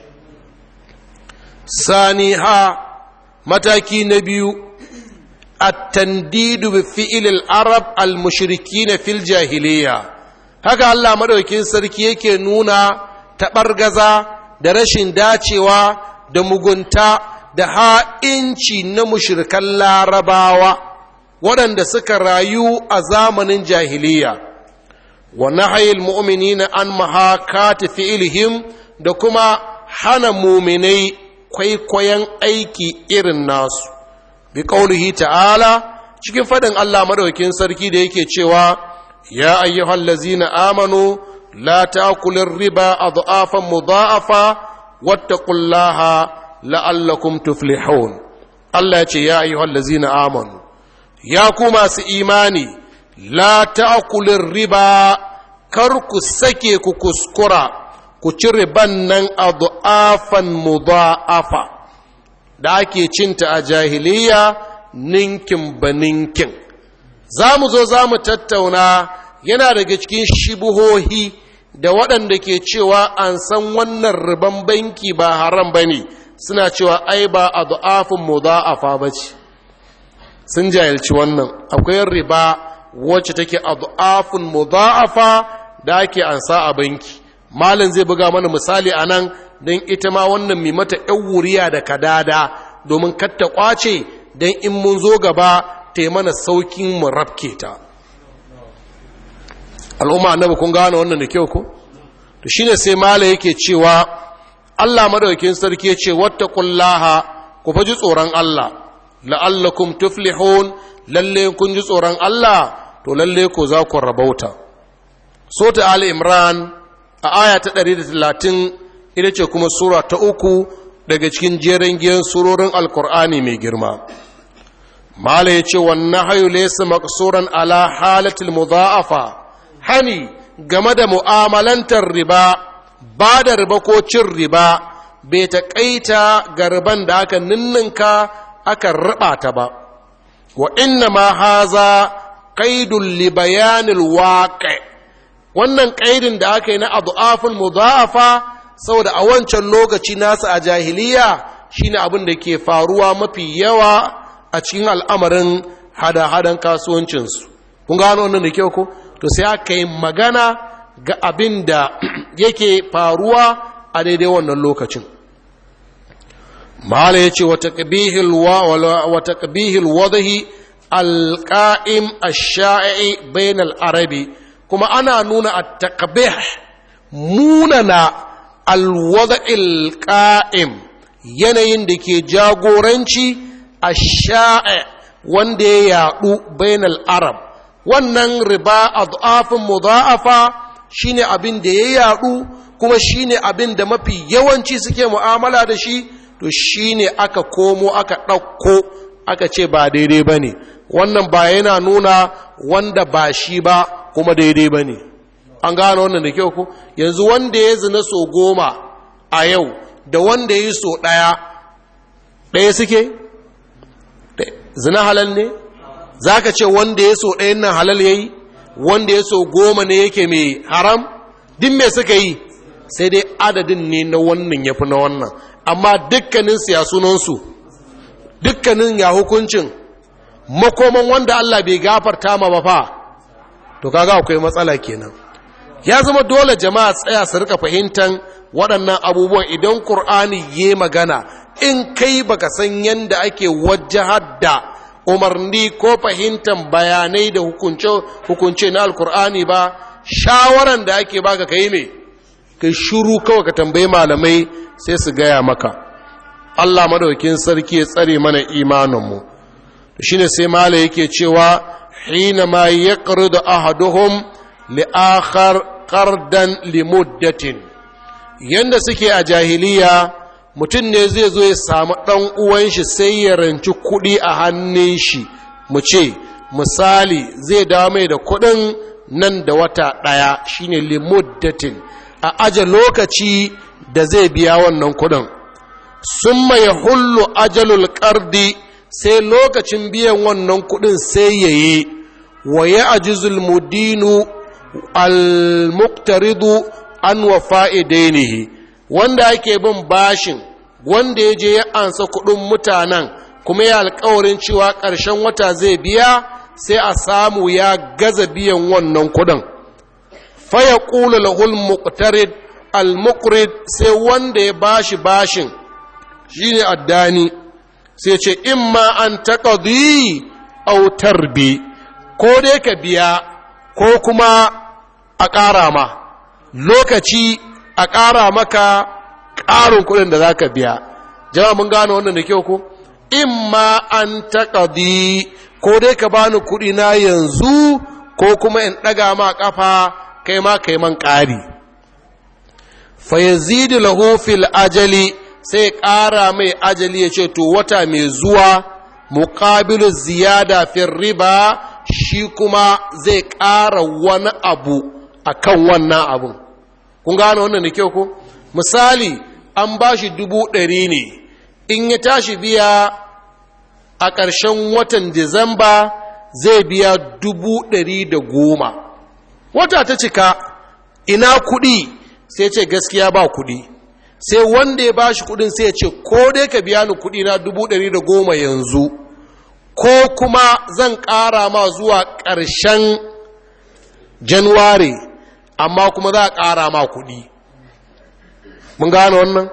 sani ha mataki na biyu at-tandidu bi fi'il arab al-mushrikin fil jahiliya haka Allah madaukin sarki yake nuna taɓargaza da rashin dacewa da mugunta da ha'inci na mushrikan larabawa waɗanda suka rayu a zamanin jahiliya wa nahayil mu'minina an mahakati fi'ilihim da kuma hana muminai kwaikwayon aiki irin nasu bi qaulihi ta'ala cikin fadin Allah madaukakin sarki da yake cewa ya ayyuhal ladzina amanu la ta'kulur riba adhafan mudha'afa wattaqullaha la'allakum tuflihun Allah ya ce ya ayyuhal ladzina amanu ya ku masu imani la ta'kulur riba kar ku sake ku kuskura ku ci riban nan adhafan mudha'afa da ake cinta a jahiliya ninkin ba ninkin za mu zo za mu tattauna yana daga cikin shibuhohi da waɗanda ke cewa an san wannan riban banki ba haram ba ne suna cewa ai ba a du'afin mu a ba ce sun jahilci wannan akwai riba wacce take a du'afin mu da ake ansa a banki malin zai buga mana misali a nan don ita ma wannan mai mata ‘yan wuriya da kadada domin katta kwace don in mun zo gaba ta yi mana saukin mu rafke ta al'umma annabi kun gane wannan da kyau ko to shine sai mala yake cewa Allah madaukakin sarki ya ce wattaqullaha ku faji tsoron Allah la'allakum tuflihun lalle kun ji tsoron Allah to lalle ko za ku rabauta sota ali imran a aya ta 130 ita ce kuma sura ta uku daga cikin jerin giyan surorin alkur'ani mai girma mala ya ce wannan hayu laysa maqsuran ala halatil mudha'afa hani game da mu'amalantar riba ba da riba ko cin riba bai taƙaita ga riban da aka ninninka aka riba ta ba wa inna ma haza qaidul li bayanil waqi wannan qaidin da aka yi na adhaful mudha'afa saboda a wancan lokaci nasu a jahiliya shine abin da ke faruwa mafi yawa a cikin al'amarin hada-hadan kasuwancinsu kun gano wannan da kyau ko to sai aka yi magana ga abin da yake faruwa a daidai wannan lokacin mala ya ce wata ƙabihil wadahi alƙa'im a sha'i bayan al'arabi kuma ana nuna a taƙabih munana alwada'il ƙa'im yanayin da ke jagoranci a sha'i wanda ya yaɗu bayan al'arab wannan riba a du'afin mudha'afa shine abin da ya yaɗu kuma shine abin da mafi yawanci suke mu'amala da shi to shine aka komo aka ɗauko aka ce ba daidai ba ne wannan ba yana nuna wanda ba shi ba kuma daidai ba ne an gane wannan da kyau ku yanzu wanda ya zina so goma a yau da wanda ya yi so ɗaya ɗaya suke zina halal ne za ka ce wanda ya so ɗayan nan halal ya yi wanda ya so goma ne yake mai haram din me suka yi sai dai adadin ne na wannan ya fi na wannan amma dukkanin siyasunansu dukkanin ya hukuncin makoman wanda Allah bai gafarta ma ba fa to kaga akwai matsala kenan ya zama dole jama'a tsaya su rika fahimtar waɗannan abubuwan idan Kur'ani ya magana in kai baka san yanda ake wajahar da umarni ko fahimtar bayanai da hukunce na alkur'ani ba shawaran da ake baka kai me kai shuru kawai ka tambayi malamai sai su gaya maka Allah madaukin sarki ya tsare mana imaninmu shine sai mala yake cewa hina ma yaqridu ahaduhum li akhar qardan li muddatin yanda suke a jahiliya mutum ne zai zo ya samu ɗan uwan shi sai ya ranci kuɗi a hannun shi mu ce misali zai dawo mai da kuɗin nan da wata ɗaya shine limuddatin a aje lokaci da zai biya wannan kuɗin sun ya hullu ajalul ƙardi sai lokacin biyan wannan kuɗin sai ya yi wa ya ajizul mudinu al-muqtaridu an wa fa'idainihi wanda ake bin bashin wanda ya je ya ansa kuɗin mutanen kuma ya alkawarin cewa ƙarshen wata zai biya sai a samu ya gaza biyan wannan kuɗin faya ƙula lahul muqtarid al-muqrid sai wanda ya bashi bashin shine addani sai ce imma an taqdi aw tarbi ko dai ka biya ko kuma a ƙara ma lokaci a ƙara maka ƙarin kuɗin da za ka biya jama'a mun gano wannan da kyau ko imma an taƙadi ko dai ka bani kuɗi na yanzu ko kuma in ɗaga ma ƙafa kai ma kai man ƙari fa yazidu lahu fil ajali sai ƙara mai ajali ya ce to wata mai zuwa muqabilu ziyada fil riba shi kuma zai ƙara wani abu akan wannan abun kun gano wannan da kyau ko misali an ba shi dubu ɗari ne in ya tashi biya a ƙarshen watan disamba zai biya dubu ɗari da goma wata ta cika ina kuɗi sai ce gaskiya ba kuɗi sai wanda ya ba shi kuɗin sai ce ko dai ka biya ni kuɗi na dubu ɗari da goma yanzu ko kuma zan ƙara ma zuwa ƙarshen januwari amma kuma za a ƙara ma kuɗi mun gane wannan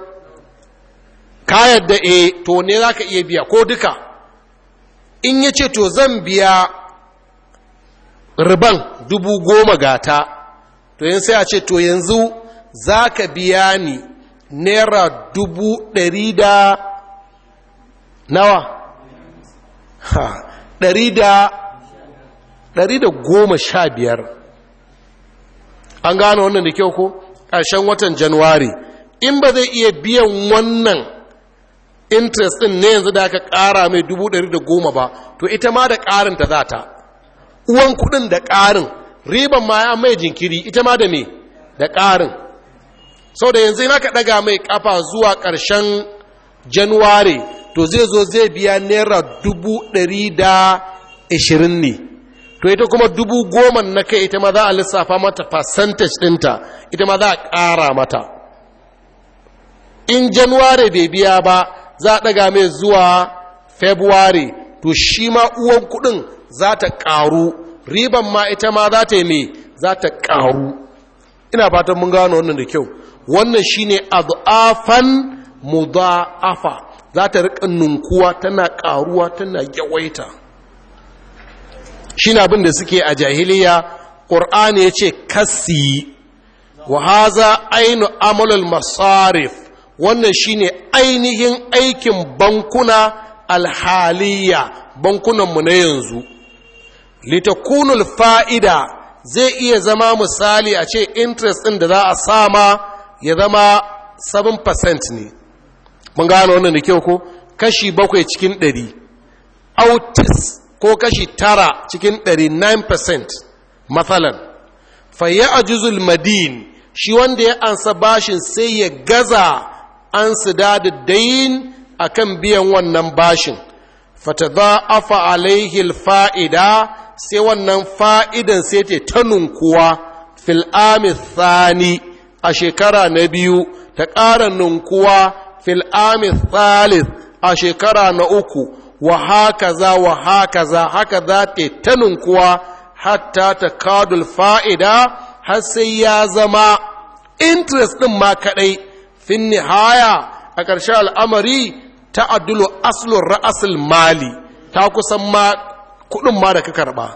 ka yadda e to ne za ka iya biya ko duka in ya ce to zan biya riban dubu goma gata to yin sai a ce to yanzu za ka biya ni naira dubu ɗari da nawa ha ɗari da ɗari da goma sha biyar an gane wannan da kyau ko ƙarshen watan januwari in ba zai iya biyan wannan interest ɗin ne yanzu da aka ƙara mai dubu ɗari da goma ba to ita ma da ƙarin ta za ta uwan kuɗin da ƙarin riban ma ya mai jinkiri ita ma da me da ƙarin sau da yanzu ina ka ɗaga mai ƙafa zuwa ƙarshen januwari to zai zo zai biya naira dubu ɗari da ashirin ne to ita kuma dubu goma na kai ita ma za a lissafa mata percentage ɗinta ita ma za a ƙara mata in januwari bai biya ba za a ɗaga mai zuwa february to shi ma uwan kuɗin za ta ƙaru riban ma ita ma za ta yi mai za ta ƙaru ina fatan mun gano wannan da kyau wannan shine adafan mudha'afa za ta riƙa nunkuwa tana ƙaruwa tana yawaita shine abin da suke a jahiliya ƙur'ani ya ce kasi wa haza ainu amalul masarif wannan shine ainihin aikin bankuna alhaliya bankunanmu na yanzu litakunul fa'ida zai iya zama misali a ce interest ɗin da za a sama ya zama 7% ne mun gano wannan da kyau ko kashi bakwai cikin ɗari autis ko kashi tara cikin ɗari 9% matsalan fayya a juzul madin shi wanda ya ansa bashin sai ya gaza an su da dayin a kan biyan wannan bashin fata za a fa'alaihil fa'ida sai wannan fa'idan sai ta ta nunkuwa fil'ami thani a shekara na biyu ta ƙara nunkuwa fil'ami thalith a shekara na uku wa haka za wa haka za haka za ta ta nunkuwa hatta ta kadul fa'ida har sai ya zama interest ɗin ma kaɗai fin nihaya a ƙarshe al'amari ta adulu aslun ra'asul mali ta kusan ma kuɗin ma da ka karɓa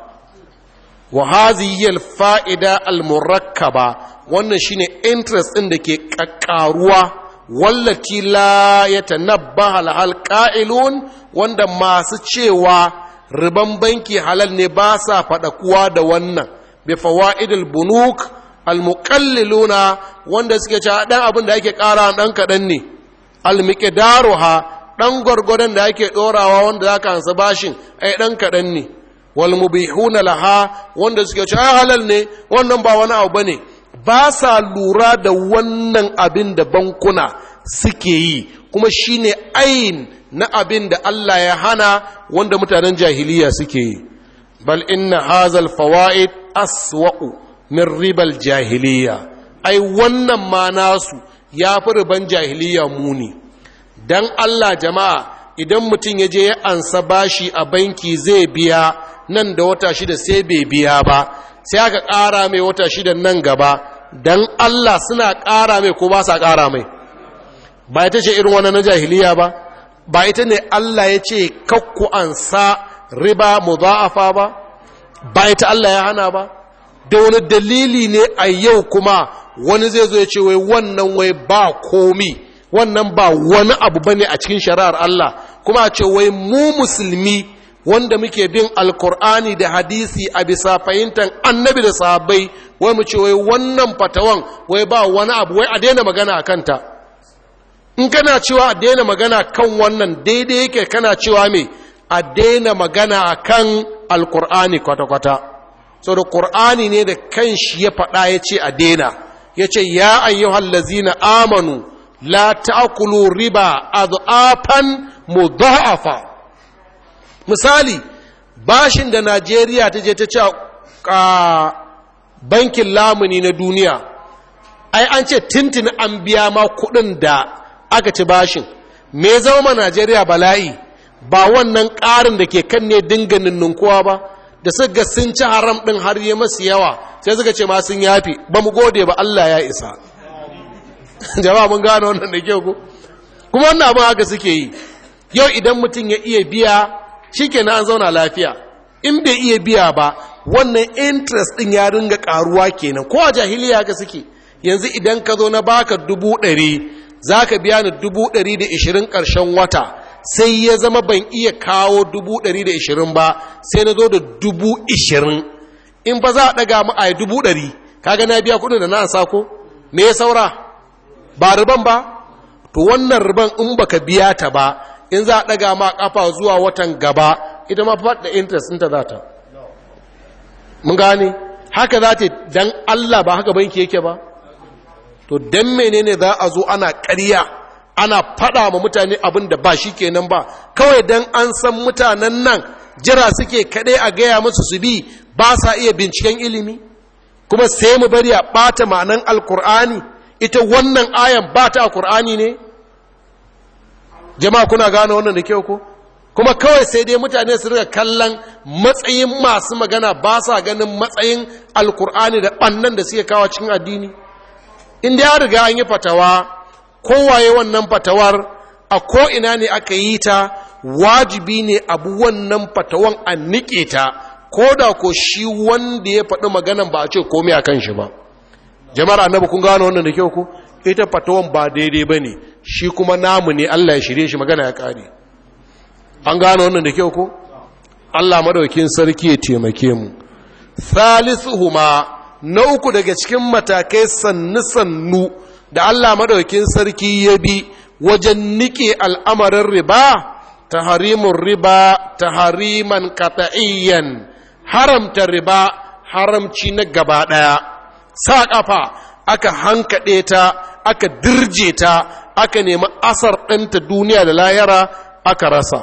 wa haziyar fa'ida al-murakkaba wannan shine interest ɗin da ke ƙaƙƙaruwa wallati la ya tanabba halhal ƙa'ilun wanda masu cewa riban banki halal ne ba sa faɗakuwa da wannan bi fawa'idul bunuk almuqalliluna wanda suke cewa dan abin da ake ƙara dan kaɗan ne almiqdaruha dan gwargwadon da ake ɗorawa wanda zaka ansa bashin ai dan kaɗan ne wal mubihuna laha wanda suke cewa halal ne wannan ba wani abu bane ba sa lura da wannan abin da bankuna suke yi kuma shine ayin na abin da Allah ya hana wanda mutanen jahiliya suke yi bal inna hazal fawaid aswa'u min ribal jahiliya ai wannan ma nasu ya fi riban jahiliya muni dan Allah jama'a idan mutum ya je ya ansa bashi a banki zai biya nan da wata shida sai bai biya ba sai aka ƙara mai wata shida nan gaba dan Allah suna ƙara mai ko ba sa ƙara mai ba ita ce irin wannan na jahiliya ba ba ita ne Allah ya ce kakku ansa riba mudha'afa ba ba ita Allah ya hana ba da wani dalili ne a yau kuma wani zai zo ya ce wai wannan wai ba komi wannan ba wani abu bane a cikin shari'ar Allah kuma a ce wai mu musulmi wanda muke bin alkur'ani da hadisi a bisa fahimtar annabi da sahabbai wai mu ce wai wannan fatawan wai ba wani abu wai a daina magana a kanta in kana cewa a daina magana kan wannan daidai yake kana cewa me a daina magana a kan alkur'ani kwata-kwata so da ƙur'ani ne da kan shi ya faɗa ya ce a daina ya ce ya ayyuhal lazina amanu la ta'kulu riba adhafan mudha'afa misali bashin da Najeriya ta je ta ce a bankin lamuni na duniya ai an ce tintin an biya ma kuɗin da aka ci bashin me zama Najeriya bala'i ba wannan ƙarin da ke kan ne dinga ninninkuwa ba da suka sun ci haram ɗin har yi masu yawa sai suka ce ma sun yafi ba mu gode ba Allah ya isa jama'a mun gane wannan da kyau ko kuma wannan abin haka suke yi yau idan mutum ya iya biya shikenan an zauna lafiya in bai iya biya ba wannan interest ɗin ya ringa ƙaruwa kenan ko a jahiliya haka suke yanzu idan ka zo na baka dubu ɗari za ka biya ni dubu ɗari da ishirin ƙarshen wata sai ya zama ban iya kawo dubu ɗari da ishirin ba sai na zo da dubu ishirin in ba za a ɗaga mu a dubu ɗari kaga na biya kuɗin da na ansa ko me ya saura ba riban ba to wannan riban in baka biya ta ba in za a ɗaga ma ƙafa zuwa watan gaba ita ma faɗa interest ɗinta za ta mun gane haka za ta dan Allah ba haka banki yake ba to dan menene za a zo ana ƙarya ana faɗa ma mutane abin da ba shi kenan ba kawai dan an san mutanen nan jira suke kaɗai a gaya musu su bi ba sa iya binciken ilimi kuma sai mu bari a ɓata ma'anan alkur'ani ita wannan ayan ba ta a kur'ani ne jama'a kuna gane wannan da kyau ko kuma kawai sai dai mutane su riga kallon matsayin masu magana ba sa ganin matsayin alkur'ani da ɓannan da suke kawo cikin addini inda ya riga an yi fatawa kowaye wannan fatawar a ko'ina ne aka yi ta wajibi ne abu wannan fatawan a niƙe ta ko da ko shi wanda ya faɗi maganan ba a ce komai a kan shi ba jama'ar annabi kun gano wannan da kyau ku ita fatawan ba daidai ba ne shi kuma namu ne allah ya shirye shi magana ya ƙare an gano wannan da kyau ko allah madaukin sarki ya taimake mu huma na uku daga cikin matakai sannu-sannu da allah madaukin sarki ya bi wajen nike al'amarin riba ta harimun riba ta hariman kata'iyyan haramta riba haramci na gaba ɗaya sa ƙafa aka hankaɗe ta aka dirje ta aka nemi asar ɗinta duniya da layara aka rasa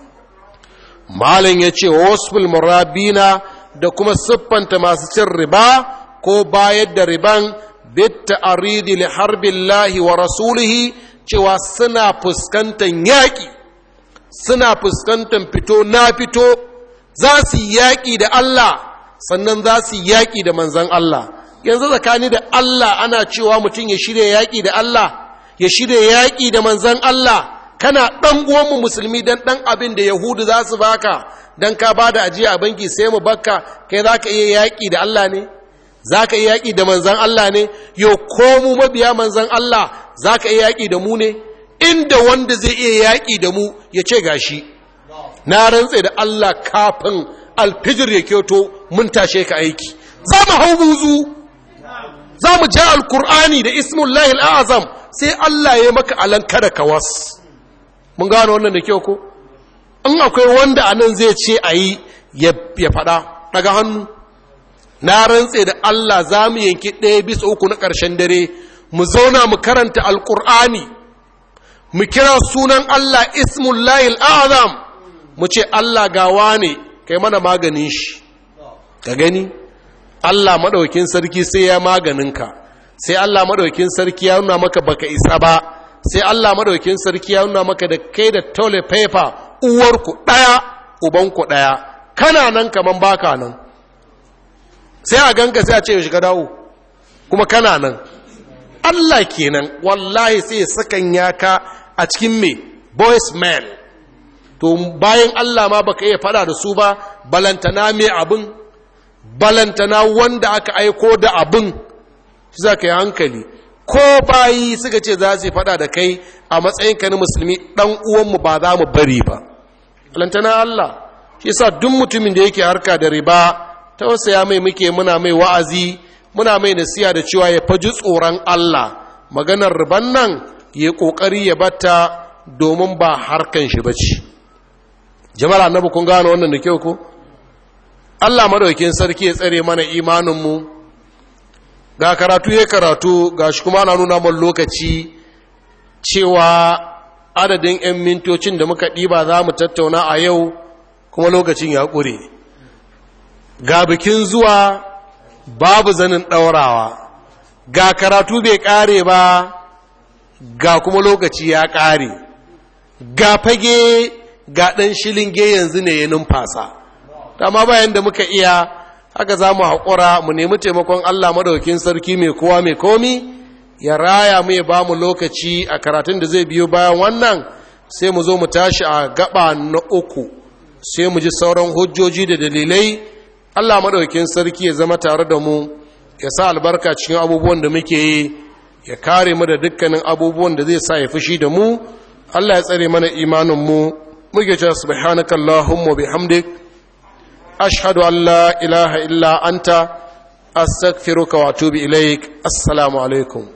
malin ya ce wasu murabina da kuma siffanta masu cin riba ko bayar da riban bitta aridi li harbin lahi wa rasulihi cewa suna fuskantar yaƙi suna fuskantar fito na fito za su yaƙi da Allah sannan za su yaƙi da manzan Allah yanzu tsakani da Allah ana cewa mutum ya shirya yaƙi da Allah ya shirya yaƙi da manzan Allah kana ɗan uwanmu musulmi don ɗan abin da yahudu za su baka don ka ba da ajiya a banki sai mu bakka kai za ka iya yaƙi da Allah ne za ka iya yaƙi da manzan Allah ne yau ko mu mabiya manzan Allah za ka iya yaƙi da mu ne inda wanda zai iya yaƙi da mu ya ce gashi na rantse da Allah kafin alfijir ya kyoto mun tashe ka aiki za mu hau buzu za mu ja alkur'ani da ismullahi al'azam sai Allah ya maka alanka da kawas mun gano wannan da kyau ko in akwai wanda anan zai ce a yi ya faɗa daga hannu na rantse da Allah za mu yanki ɗaya bisa uku na ƙarshen dare mu zauna mu karanta alkur'ani mu kira sunan Allah ismullahi al'azam mu ce Allah gawa ne kai mana maganin shi ka gani Allah maɗaukin sarki sai ya maganinka sai Allah maɗaukin sarki ya nuna maka baka isa ba sai Allah maɗaukin sarki ya nuna maka da kai da toilet paper uwarku ɗaya ubanku ɗaya kana nan kaman baka nan sai a ganka sai a ce shiga dawo kuma kana nan Allah kenan wallahi sai ya sakan yaka a cikin me boys man to bayan Allah ma baka iya fada da su ba balantana me abin balantana wanda aka aiko da abin shi za ka yi hankali ko bayi suka ce za su fada da kai a matsayinka na musulmi dan uwanmu ba za mu bari ba balantana Allah shi sa duk mutumin da yake harka da riba ta wasu ya mai muke muna mai wa'azi muna mai nasiya da cewa ya faji tsoron Allah maganar riban nan ya kokari ya batta domin ba harkan shi bace jama'ar annabi kun gane wannan da kyau ko Allah madaukakin sarki ya tsare mana imaninmu ga karatu ya karatu ga shi kuma ana nuna mun lokaci cewa adadin 'yan mintocin da muka ɗiba za mu tattauna a yau kuma lokacin ya ƙure ga bikin zuwa babu zanin ɗaurawa ga karatu bai ƙare ba ga kuma lokaci ya ƙare ga fage ga ɗan shilinge yanzu ne ya numfasa dama bayan da muka iya haka za mu haƙura mu nemi taimakon Allah madaukin sarki mai kowa mai komi ya raya mu ya ba mu lokaci a karatun da zai biyo bayan wannan sai mu zo mu tashi a gaba na uku sai mu ji sauran hujjoji da dalilai Allah madaukin sarki ya zama tare da mu ya sa albarka cikin abubuwan da muke yi ya kare mu da dukkanin abubuwan da zai sa ya fushi da mu Allah ya tsare mana imanin mu muke cewa subhanakallahumma bihamdik ashhadu an la ilaha illa anta astaghfiruka wa atubu ilaik assalamu alaikum